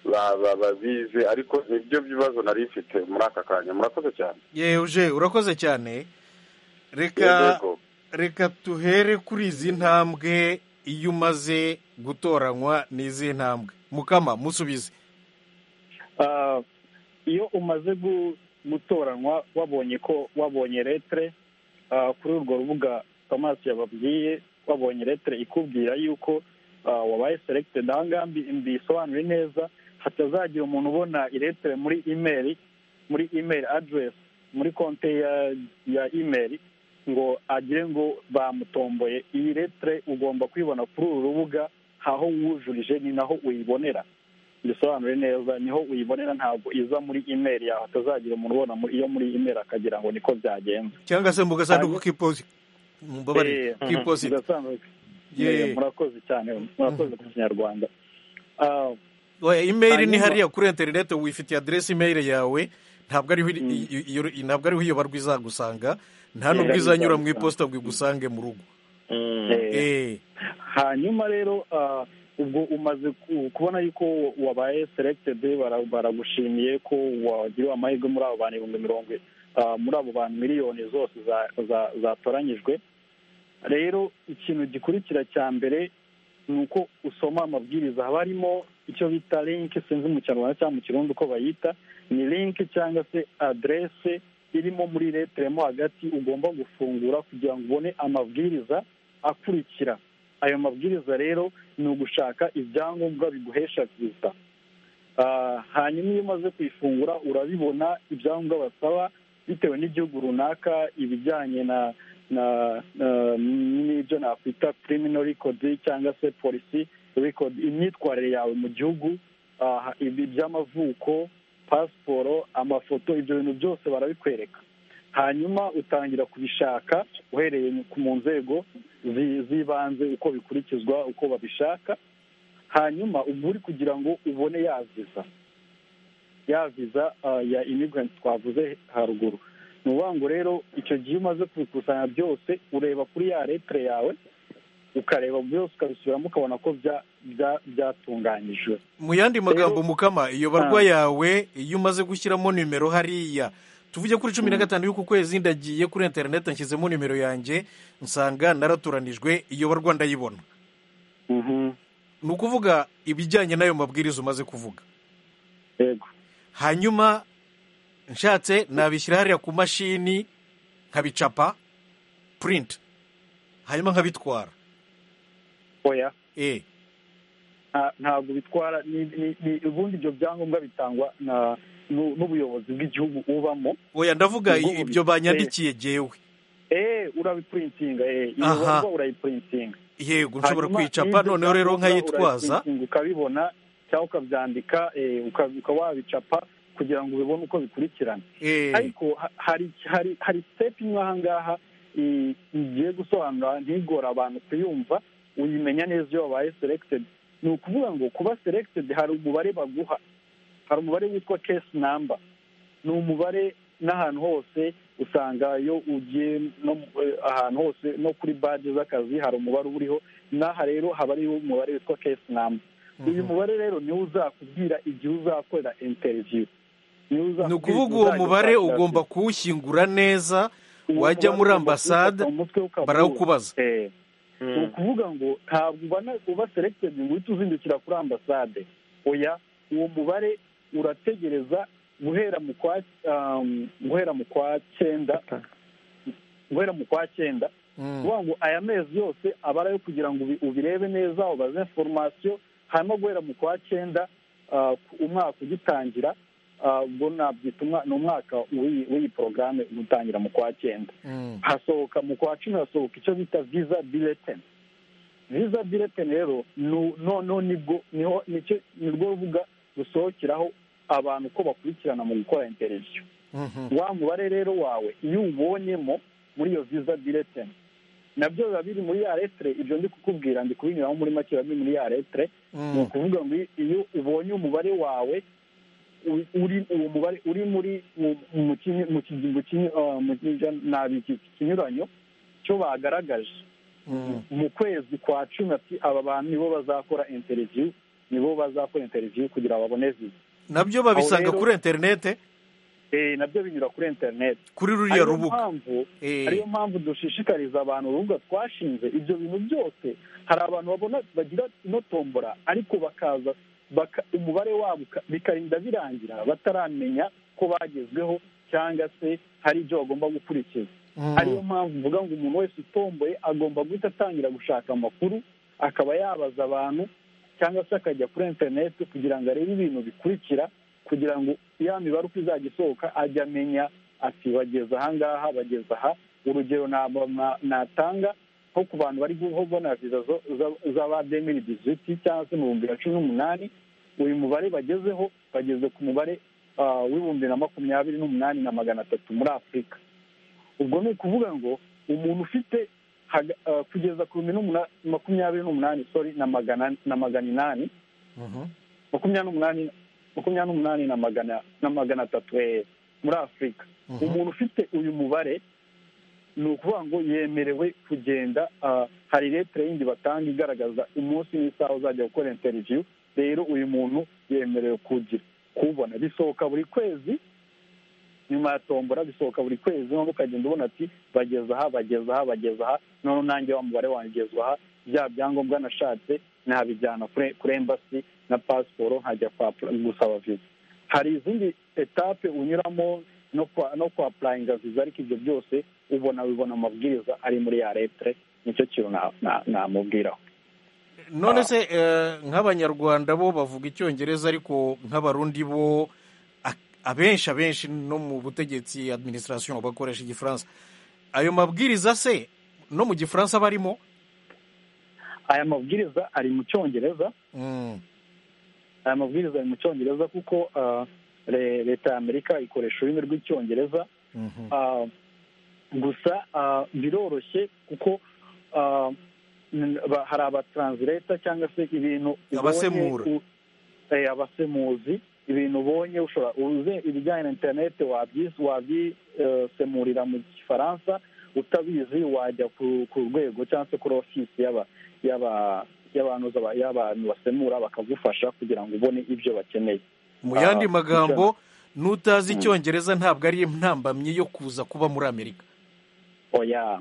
ba- ba- babizi ariko nibyo bibazo nari mfite muri aka kanya murakoze cyane yeje urakoze cyane reka Yego. reka tuhere kuri izi ntambwe iyo umaze gutoranywa n'izi ntambwe mukama musubize Ah, iyo umaze gu- gutoranywa wabonye ko wabonye letere ah, kuri urwo rubuga tomasi yababwiye wabonye letere ikubwira yuko ah, wabaye selected aha ngaha mbi- mbisobanure neza hatazagira umuntu ubona iletere muri imeri muri imeri aderesi muri konte ya ya imeri ngo agire ngo bamutomboye iyi letere ugomba kuyibona kuri uru rubuga aho wujurije ni naho uyibonera bisobanure neza niho uyibonera ntabwo iza muri imeri yawe hatazagira umuntu ubona mu- iyo muri imeri akagira ngo niko byagenze cyangwa se mu gasanduku Hanyuma- k'iposita mumbabarire Eh, k'iposita bidasanzwe. Ye. Eh, murakoze cyane murakoze ku kinyarwanda Ah, oya imeri ni Hanyuma- hariya kuri interineti wifitiye aderesi imeri yawe ntabwo ariho i- i- iyo- i- ntabwo ariho iyo barwa izagusanga nta Yeah, nubwo izanyura mu izagusanga. iposita ngo igusange mu rugo eh, Eh, hanyuma rero ah, ubwo umaze ku- kubona yuko wabaye selected bara- baragushimiye ko wagiriwe amahirwe muri abo bantu ibihumbi mirongo i- ah, muri abo bantu miliyoni zose za- za- zatoranyijwe rero ikintu gikurikira cya mbere ni uko usoma amabwiriza haba harimo icyo bita linki sinzi mu kinyarwanda cyangwa mu kirundi uko bayita ni linki cyangwa se aderese irimo muri letere mo hagati ugomba gufungura kugira ngo ubone amabwiriza akurikira ayo mabwiriza rero ni ugushaka ibyangombwa biguhesha viza Ah, hanyuma iyo umaze kuyifungura urabibona ibyangombwa basaba bitewe n'igihugu runaka ibijyanye na na na- n'ibyo nakwita criminal record cyangwa se polisi record imyitwarire yawe mu gihugu ah, ibi by'amavuko pasiporo amafoto ibyo bintu byose barabikwereka hanyuma utangira kubishaka uhereye ku- mu nzego zi- z'ibanze uko bikurikizwa uko babishaka hanyuma uba uri kugira ngo ubone ya viza ya viza ah, ya immigrant twavuze haruguru ni ukuvuga ngo rero icyo gihe iyo umaze kubikusanya byose ureba kuri ya letere yawe ukareba byose ukabisubiramo ukabona ko bya- bya- byatunganyijwe mu yandi magambo mukama iyo barwa Ah. yawe iyo umaze gushyiramo nimero hariya tuvuge kuri cumi na gatanu y'uku kwezi ndagiye kuri interineti nshyizemo nimero yanjye nsanga naraturanijwe iyo barwa ndayibona ni ukuvuga ibijyanye n'ayo mabwiriza umaze kuvuga yego hanyuma nshatse nabishyira hariya ku mashini nkabicapa purinti hanyuma nkabitwara oya e nta- ntabwo bitwara ni- ni- ni- ubundi ibyo byangombwa bitangwa na- n'u- n'ubuyobozi bw'igihugu ubamo oya ndavuga Ubwo ibyo ubi- banyandikiye jyewe eee urabipuritinga eee iyo Aha. barwa urayipuritinga yego nshobora Hanyuma kuyicapa n'ibyo noneho rero byangombwa nkayitwaza urabiprintinga ukabibona cyangwa ukabyandika eh, uka- ukaba wabicapa kugira ngo ubibone uko bikurikirana e ariko ha- hari hari hari sitepu imwe aha ngaha eh, igiye gusobanura ntigore abantu kuyumva uyimenya neza iyo wabaye selected ni ukuvuga ngo kuba selected hari umubare baguha hari umubare witwa case number ni umubare n'ahantu hose usanga iyo ugiye no mu- eh, ahantu hose no kuri baji z'akazi hari umubare uba uriho n'aha rero haba hariho umubare witwa case number uyu mubare rero niwo uzakubwira igihe uzakorera interview Niwo ni uzakubwira ukuvuga igihe uwo uzajya mubare ushakira ugomba akazi. kuwushyingura neza Uwo wajya mubare muri ugomba ambasade kuwufata mu mutwe ukawuhuza. barawukubaza Eh. ni ukuvuga ngo ntabwo ubana uba selected ngo uhite uzindukira kuri ambasade oya uwo mubare urategereza guhera mu kwa um, guhera mu kwa cyenda guhera mu kwa cyenda Mm. kuvuga ngo aya mezi yose aba ari ayo kugira ngo ubi- ubirebe neza ubaze inforomasiyo hanyuma guhera mu kwa cyenda ah, umwaka ugitangira ubwo nabyita umwa- ni umwaka w'iyi w'iyi porogaramu utangira mu kwa cyenda Mm. hasohoka mu kwa cumi hasohoka icyo bita visa bulletin visa bulletin rero nu- noneho nibwo niho nicyo nirwo rubuga rusohokeraho abantu ko bakurikirana mu gukora interesiyo Mhm. wa mubare rero wawe iyo uwubonyemo muri iyo visa bulletin nabyo biba biri muri ya letire ibyo ndi kukubwira ndi kubinyuramo muri make biba biri muri ya letire ni Mm. ukuvuga ngo iyo ubonye umubare wawe u- uri uwo mubare uri muri mu- mu kinyi- mu kinyi- mu kinyi- ah, mu kinyi- nabi iki- ikinyuranyo cyo bagaragaje Mm. mu kwezi kwa cumi ati aba bantu nibo bazakora interiviyu nibo bazakora interiviyu kugira ngo babone viza nabyo babisanga rero- kuri interinete Eh, nabyo binyura kuri interineti kuri ruriya ariyo rubuga mpamvu Eh. ariyo mpamvu dushishikariza abantu urubuga twashinze ibyo bintu byose hari abantu babona bagira ino tombora ariko bakaza baka, umubare wabo uka- bikarinda birangira bataramenya ko bagezweho cyangwa se hari ibyo bagomba gukurikiza Mm. ariyo mpamvu mvuga ngo umuntu wese utomboye agomba guhita atangira gushaka amakuru akaba yabaza abantu cyangwa se akajya kuri interineti kugira ngo arebe ibintu bikurikira kugira ngo ya mibare uko izajya isohoka ajya amenya ati bageze ahangaha bageze aha urugero naba- na- natanga nko ku bantu bari kubona viza zo- za- z'aba demiri diziti cyangwa se mu bihumbi na cumi n'umunani uyu mubare bagezeho bageze ku mubare ah, w'ibihumbi na makumyabiri n'umunani na magana atatu muri afurika ubwo ni ukuvuga ngo umuntu ufite haga- ah, kugeza ku bihumbi n'umuna- makumyabiri n'umunani sorry na magana na magana inani Mhm. makumyabiri n'umunani makumyabiri n'umunani na magana na magana atatu eh, muri afurika Mhm. umuntu ufite uyu mubare ni ukuvuga ngo yemerewe kugenda ah, hari letire yindi batanga igaragaza umunsi n'isaha uzajya gukora interiviyu rero uyu muntu yemerewe kugira kuwubona bisohoka buri kwezi nyuma ya tombora bisohoka buri kwezi noneho ukagenda ubona ati bageze aha bageze aha bageze aha noneho nanjye wa mubare wanjye ugezwe aha bya byangombwa nashatse nabijyana kuri kuri embasi na pasiporo nkajya kwa gusaba viza hari izindi etape unyuramo no kwa no kwa apurayinga viza ariko ibyo byose ubona bibona amabwiriza ari muri ya letire nicyo kintu na- na- namubwiraho none se eh, nk'abanyarwanda bo bavuga icyongereza ariko nk'abarundi bo a- abenshi abenshi no mu butegetsi administration bakoresha igifaransa ayo mabwiriza se no mu gifaransa barimo aya mabwiriza ari mu cyongereza Mm. aya mabwiriza ari mu cyongereza kuko ah, le- leta ya amerika ikoresha ururimi rw'icyongereza Mhm. Ah, gusa ah, biroroshye kuko ah, n- ba- hari abatransleta cyangwa se ibintu ubonye- Abasemura. u- eh, abasemuzi ibintu ubonye ushobora uze ibijyanye na interineti wabyis- wabyisemurira mu gifaransa utabizi wajya ku ku rwego cyangwa se kuri ofisi y'aba- y'aba- y'abanuza ba- y'abantu basemura bakagufasha kugira ngo ubone ibyo bakeneye mu Ah, yandi icyo- magambo n'utazi icyongereza ntabwo ari intambamyi yo kuza kuba muri amerika oya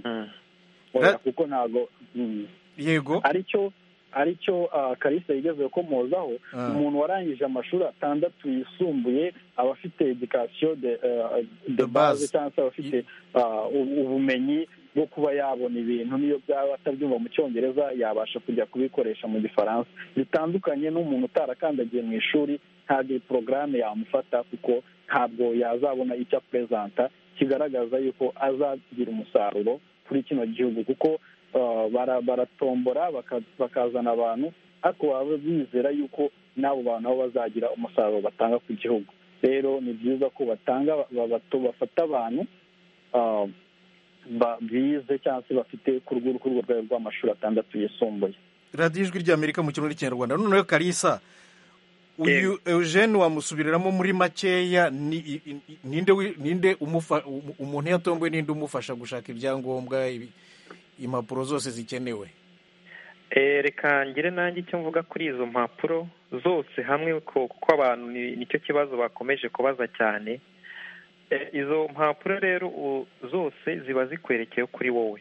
oya That- kuko ntabwo mm. yego aricyo aricyo ah, kalisa yigezeho ko muzaho Ah. umuntu warangije amashuri atandatu yisumbuye aba afite edikasiyo de ah, de De base. base cyangwa se aba afite ah, u- ubumenyi bwo kuba yabona ibintu n'iyo byaba atabyumva mu cyongereza yabasha kujya kubikoresha mu gifaransa bitandukanye n'umuntu utarakandagiye mu ishuri ntabwo iyi porogaramu yamufata kuko ntabwo yazabona icyo apurezanta kigaragaza yuko azagira umusaruro kuri kino gihugu kuko ah, bara- baratombora baka- bakazana abantu ariko baba bizera yuko n'abo bantu nabo bazagira umusaruro batanga ku gihugu rero ni byiza ko batanga ba- bato- bafata abantu ah, ba- bize cyangwa se bafite ku rwego ku rwego rw'amashuri atandatu yisumbuye radiyo ijwi ry'amerika mu kirundi n'ikinyarwanda noneho karisa uyu eugene wamusubiriramo muri makeya ni- i- i- ninde wi- ninde umufa- umu- umuntu yatomboye ninde umufasha gushaka ibyangombwa ibi- impapuro zose zikenewe Eh, reka ngire nanjye icyo mvuga kuri izo mpapuro zose hamwe ko- kuko abantu ni- nicyo kibazo bakomeje kubaza cyane Eh, izo mpapuro rero u- zose ziba zikwerekeye kuri wowe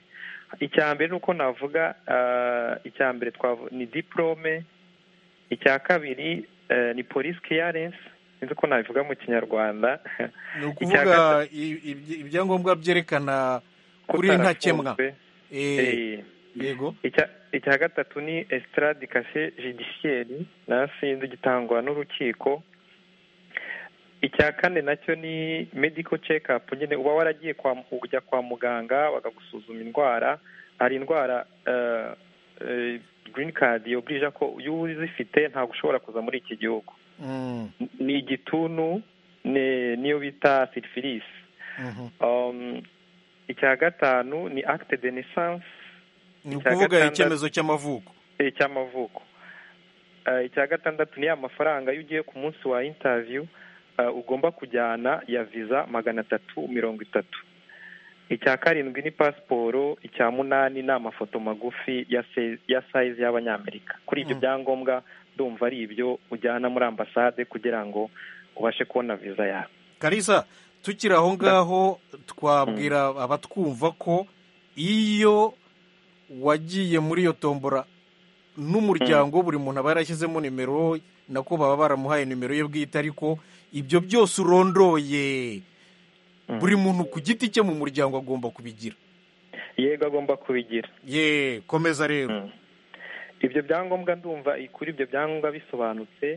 icya mbere ni uko navuga ah, icya mbere twavu- ni diporome icya kabiri eh, ni polisi keyarensi sinzi uko nabivuga mu kinyarwanda ni ukuvuga Icya i- ibyi- ibyangombwa byerekana kuri ntakemwa Utarafunzwe. Eh, Eh, yego icya icya gatatu ni esitaradi kase judicieri nayo sinzi gitangwa n'urukiko icya kane nacyo ni medical check up nyine uba waragiye kwa ujya kwa muganga bakagusuzuma indwara hari indwara eh, eh, green card yoburije ko iyo uzifite ntabwo ushobora kuza muri iki gihugu Mm, ni igituntu ni- niyo bita syphilis mhm. Um, icya gatanu ni acte de naissance ni icya ukuvuga gatandatu- icyemezo cy'amavuko eh, cy'amavuko Eh, icya gatandatu ni ya mafaranga iyo ugiye ku munsi wa interview eh, ugomba kujyana ya visa magana atatu mirongo itatu icya karindwi ni pasiporo icya munani ni amafoto magufi ya se- ya size y'abanyamerika kuri ibyo Mm. byangombwa ndumva ari ibyo ujyana muri ambasade kugira ngo ubashe kubona visa yawe karisa tukiri aho ngaho twabwira abatwumva ko iyo wagiye muri iyo tombora n'umuryango buri muntu aba yarashyizemo nimero nako baba baramuhaye nimero ye bwite ariko ibyo byose urondoye Mm. buri muntu ku giti cye mu muryango agomba kubigira yego agomba kubigira ye komeza rero Mm. ibyo byangombwa ndumva kuri ibyo byangombwa bisobanutse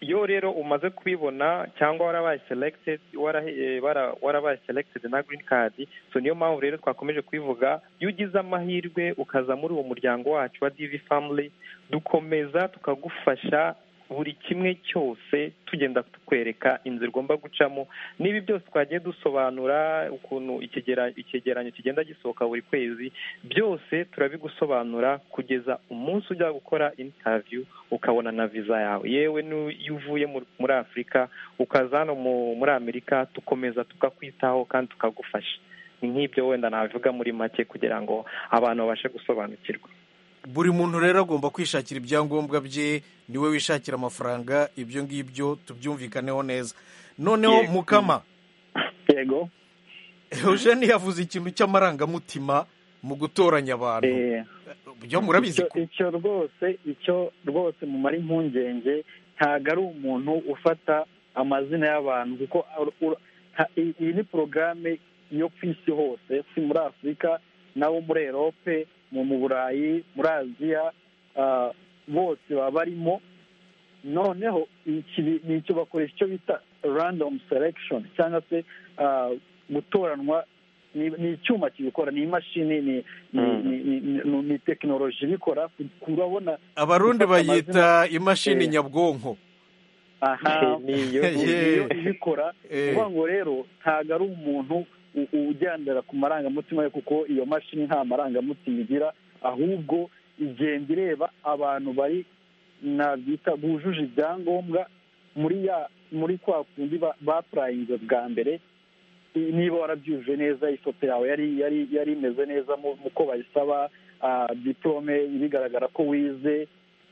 iyo rero umaze kubibona cyangwa warabaye selected wara- eh, wara- warabaye selected na green card so niyo mpamvu rero twakomeje kubivuga iyo ugize amahirwe ukaza muri uwo muryango wacu wa DV family dukomeza tukagufasha buri kimwe cyose tugenda tukwereka inzira ugomba gucamo n'ibi byose twagiye dusobanura ukuntu ikigera- icyegeranyo kigenda gisohoka buri kwezi byose turabigusobanura kugeza umunsi ujya gukora interview ukabona na visa yawe yewe n'iyo iyo uvuye mu- muri afurika ukaza hano mu- muri amerika tukomeza tukakwitaho kandi tukagufasha ni nk'ibyo wenda nabivuga muri make kugira ngo abantu babashe gusobanukirwa buri muntu rero agomba kwishakira ibyangombwa bye niwe wishakira amafaranga ibyo ngibyo tubyumvikaneho neza noneho Yego. mukama yego eugene yavuze ikintu cy'amarangamutima mu gutoranya abantu eh, byo murabizi icyo ko icyo rwose icyo rwose mumara impungenge ntabwo ari umuntu ufata amazina y'abantu kuko ur- ur- nta- i- iyi ni porogaramu yo ku isi hose si muri afurika nabo muri erope mu mu burayi muri aziya ah, bose baba barimo noneho iki ni- ni icyo bakoresha icyo bita random selection cyangwa se ah, gutoranwa ni ni icyuma kibikora ni imashini ni ni- Mm. ni- ni- ni- ni tekinoloji ibikora kurabona abarundi gufata bayita imashini Eh. nyabwonko niyo aha ni- niyo ibikora Eh, kuvuga ngo rero ntabwo ari umuntu u- ugendera ku marangamutima ye kuko iyo mashini nta marangamutima igira ahubwo igenda ireba abantu bari nabyita bujuje ibyangombwa muri ya muri kwa kundi ba- bapurayinze bwa mbere i- niba warabyujuje neza ifoto yawe yari yari yari imeze neza mu mu ko bayisaba ah, diplome ibigaragara ko wize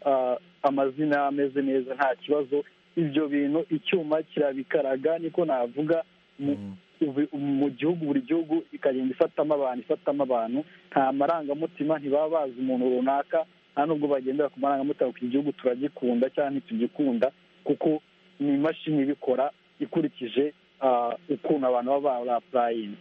ah, amazina ameze neza nta kibazo ibyo bintu icyuma kirabikaraga niko navuga mu, Mm. ubu- mu gihugu buri gihugu ikagenda ifatamo abantu ifatamo abantu nta marangamutima ntibaba bazi umuntu runaka nta nubwo bagendera ku marangamutima ku gihugu turagikunda cyangwa ntitugikunda kuko ni imashini ibikora ikurikije ah, ukuntu abantu baba barapurayinze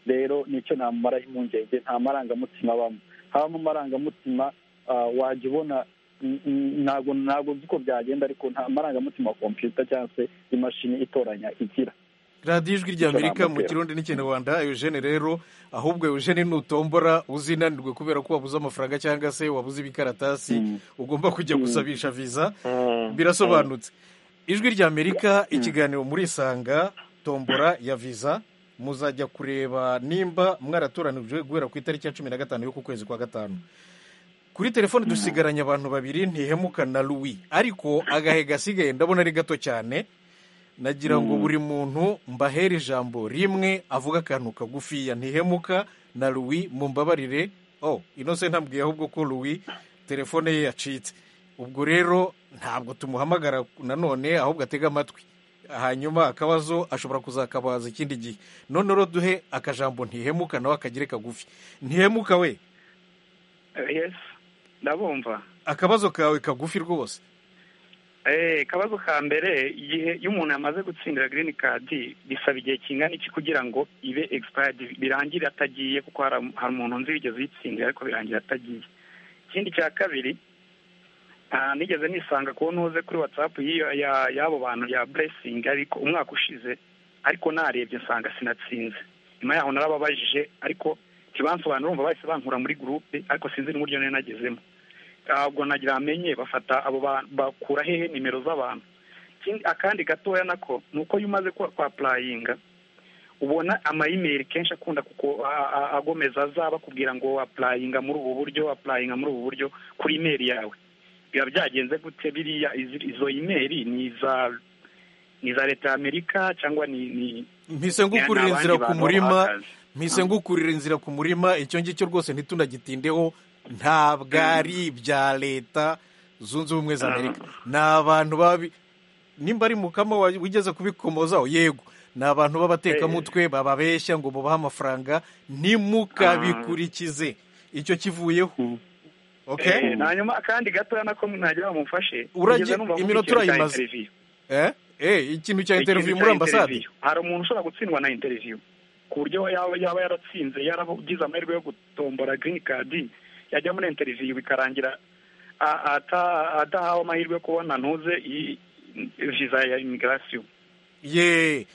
rero nicyo namumaraho impungenge nta marangamutima abamo habamo amarangamutima ah, wajya ubona n- n- ntabwo ntabwo nzi uko byagenda ariko nta marangamutima wa kompiyuta cyangwa se imashini itoranya igira radiyo ijwi rya Icyo amerika mu namubwira. kirundi n'ikinyarwanda eugene rero ahubwo eugene nutombora uzinanirwe kubera ko wabuze amafaranga cyangwa se wabuze ibikaratasi Mm. ugomba kujya Mm. gusabisha viza birasobanutse ijwi rya amerika ikiganiro murisanga tombora ya viza muzajya kureba nimba mwaratoranijwe guhera ku itariki ya cumi na gatanu y'uku kwezi kwa gatanu kuri telefoni dusigaranye abantu babiri ntihemuka na louis ariko agahe gasigaye ndabona ari gato cyane nagira ngo buri muntu mbahere ijambo rimwe avuga akantu kagufiya ntihemuka na louis mumbabarire oh inose ntabwiye ahubwo ko louis telefone ye yacitse ubwo rero ntabwo tumuhamagara nanone ahubwo atega amatwi hanyuma akabazo ashobora kuzakabaza ikindi gihe none rero duhe akajambo ntihemuka nawe akagire kagufi ntihemuka we yesi ndabumva akabazo kawe kagufi rwose Eh, akabazo ka mbere igihe iyo umuntu yamaze gutsindira girini kadi bisaba igihe kingana iki kugira ngo ibe egisipayadi birangire atagiye kuko hari hari umuntu nzi wigeze uyitsindira ariko birangira atagiye ikindi cya kabiri nta nigeze nisanga kubona uze kuri watsapu y'abo bantu ya buresingi ariko umwaka ushize ariko narebye nsanga sinatsinze nyuma yaho narababajije ariko ntibansobanura urumva bahise bankura muri gurupe ariko sinzi n'uburyo nari nagezemo ntabwo nagira amenye bafata abo bantu bakura hehe nimero z'abantu Ikindi- akandi gatoya nako ni uko iyo umaze kwa- kwapurayinga ubona amayimeri kenshi akunda kuko a- a- agomeza aza bakubwira ngo apurayinga muri ubu buryo apurayinga muri ubu buryo kuri imeri yawe biba byagenze gute biriya izi- izo imeri ni iza ni iza leta y'amerika cyangwa ni ni mpise ngukurira ni abandi inzira ku bantu murima bahagaze. mpise ngukurira inzira ku murima icyo ngicyo rwose ntitunagitindeho ntabwo ari ibya leta zunze ubumwe za amerika ni abantu babi nimba ari mukama wa- wigeze kubikomozaho yego ni abantu b'abatekamutwe bababeshya ngo bubahe amafaranga ntimukabikurikize icyo kivuyeho Eh, okay hanyuma akandi gatoya nako ntagira bamufashe Uragi- Kugeza numva iminota nkurikiye cya urayimaze. interview. eh eh ikintu cya interview Ikintu muri cya ambasade interview. hari umuntu ushobora gutsindwa na interiviyu ku buryo yaba yaba yaratsinze yaragize amahirwe yo gutombora girini kadi yajya muri interiviyu bikarangira a- ata- adahawe amahirwe yo kubona ntuze i- viza ya imigirasiyo ye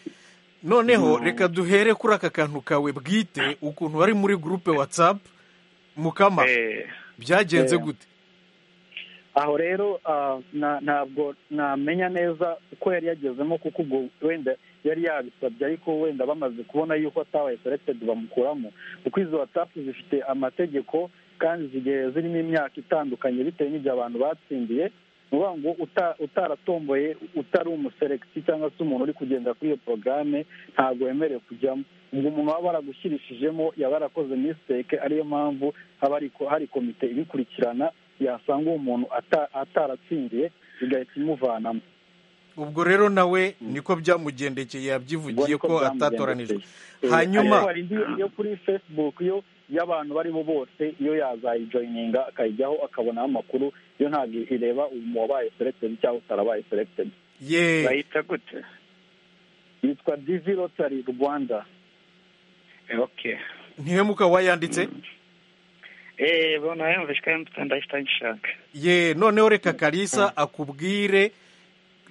noneho reka duhere kuri aka kantu kawe bwite ukuntu wari muri gurupe watsapu mukama Eh, byagenze Eh. gute aho rero ah, na- ntabwo namenya neza uko yari yagezemo kuko ubwo wenda yari yabisabye ariko wenda bamaze kubona yuko atabaye selected bamukuramo kuko izo watsapu zifite amategeko kandi zigiye zirimo imyaka itandukanye bitewe n'ibyo abantu batsindiye ni ukuvuga ngo uta- utaratomboye utari umuseregiti cyangwa se umuntu uri kugenda kuri iyo porogaramu ntabwo wemerewe kujyamo ubwo umuntu waba baragushyirishijemo yaba yarakoze misiteke ariyo mpamvu haba hari ko- hari komite ibikurikirana yasanga uwo muntu ata- ataratsindiye bigahita imuvanamo ubwo rero nawe niko byamugendekeye Ubwo yabyivugiye niko ko byamugendekeye. atatoranijwe Eh, Hanyuma- ariko hari indi yo kuri facebook yo y'abantu barimo bose iyo yazayijoyininga akayijyaho akabonaho amakuru yo ntabwo ireba umuntu wabaye selected cyangwa utarabaye selected ye bayita gute yitwa divi rotary rwanda Eh, okay ntihemuka wayanditse Eh, bona yumvishwa mfite ndahita ngishaka ye noneho reka kalisa akubwire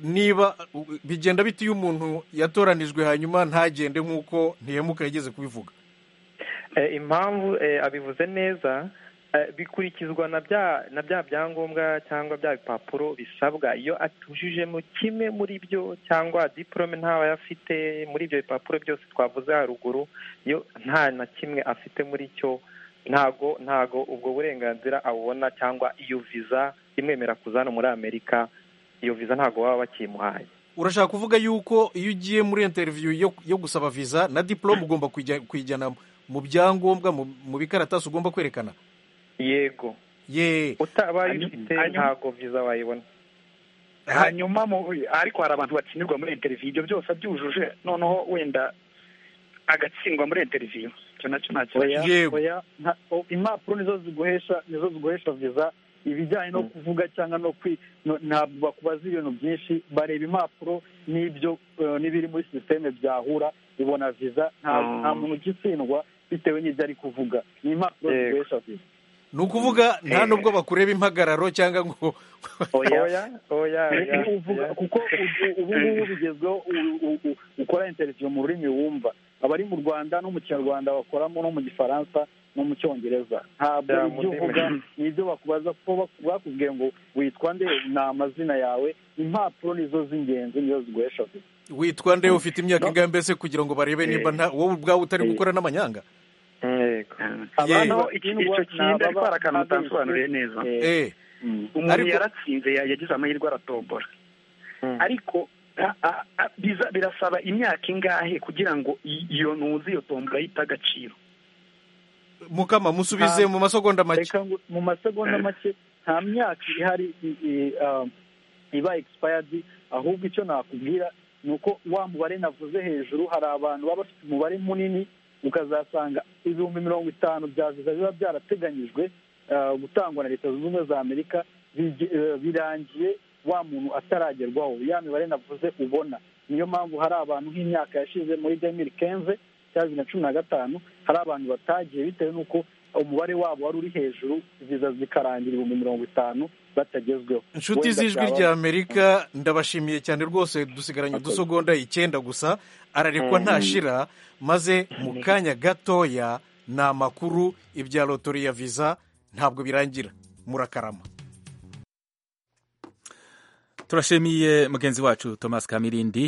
niba u- bigenda bite iyo umuntu yatoranijwe hanyuma ntagende nk'uko ntihemuka yigeze kubivuga Eh, impamvu eh, abivuze neza eh, bikurikizwa na bya na bya byangombwa cyangwa bya bipapuro bisabwa iyo atujujemo kimwe muri byo cyangwa diporome ntawe afite muri ibyo bipapuro byose twavuze haruguru yo nta na kimwe afite muri cyo ntago ntago ubwo burenganzira abubona cyangwa iyo viza imwemerera kuza hano muri amerika iyo viza ntago baba bakimuhaye urashaka kuvuga yuko iyo ugiye muri interiviyu yo, yo gusaba viza na diporome ugomba kuyijya- kuyijyana mu byangombwa mu mu bikaratasi ugomba kwerekana yego ye utabaye Hanyuma- ufite hanyuma- ntago viza wayibona ha- hanyuma mu- ariko hari abantu batsindirwa muri interiviyu ibyo byose abyujuje noneho wenda agatsindwa muri interiviyu icyo nacyo nta kibazo oya Yego. oya nta- o- impapuro nizo ziguhesha nizo ziguhesha viza ibijyanye no kuvuga cyangwa no kwi no- ntabwo bakubaza ibintu byinshi bareba impapuro n'ibyo eh, n'ibiri muri sisiteme byahura ibona viza nta Mm. nta muntu ugitsindwa bitewe n'ibyo ari kuvuga ni impapuro Yego. ziguhesha viza ni ukuvuga nta Eh. nubwo bakureba impagararo cyangwa ngo oya oya oya uvuga oya. kuko ubu- ubu ngubu bigezweho u- u- u- ukora interiviyu mu rurimi wumva abari mu rwanda no mu kinyarwanda bakoramo no mu gifaransa no mu cyongereza ntabwo Ya, mu ibyo ndimi. uvuga ni ibyo bakubaza kuko bak- bakubwiye ngo witwa nde ni amazina yawe impapuro nizo z'ingenzi nizo ziguhesha viza witwa nde ufite imyaka ingahe mbese kugira ngo barebe niba nta wowe ubwawe utari gukora n'amanyanga yego Abandi Noneho iki- batsindwa icyo ni kintu ariko ababa- hari akantu mutasobanuriye neza Eh, eh mm. umuntu Ariko- yaratsinze ya- yagize amahirwe aratombora Mm. ariko a- a- a- biza- birasaba imyaka ingahe kugira ngo i- iyo ntuzi iyo tombora yita agaciro mukama musubize Ah. mu masegonda make reka ngo mu masegonda make nta myaka ihari i- i- um, iba expired ahubwo icyo nakubwira ni uko wa mubare navuze hejuru hari abantu baba bafite umubare munini ukazasanga ibihumbi mirongo itanu bya viza biba byarateganyijwe uh, gutangwa na leta zunze ubumwe za amerika bigi- eh, birangiye wa muntu ataragerwaho ya mibare navuze ubona niyo mpamvu hari abantu nk'imyaka yashize muri demiri kenze cya bibiri na cumi na gatanu hari abantu batagiye bitewe n'uko umubare wabo wari uri hejuru viza zikarangira ibihumbi mirongo itanu batagezweho inshuti Wenda z'ijwi byaba- rya amerika ndabashimiye cyane rwose dusigaranye udusogonda icyenda gusa ararekwa ntashira maze mu kanya gatoya ni amakuru ibya lotori ya viza ntabwo birangira murakarama turashimiye mugenzi wacu thomas kamirindi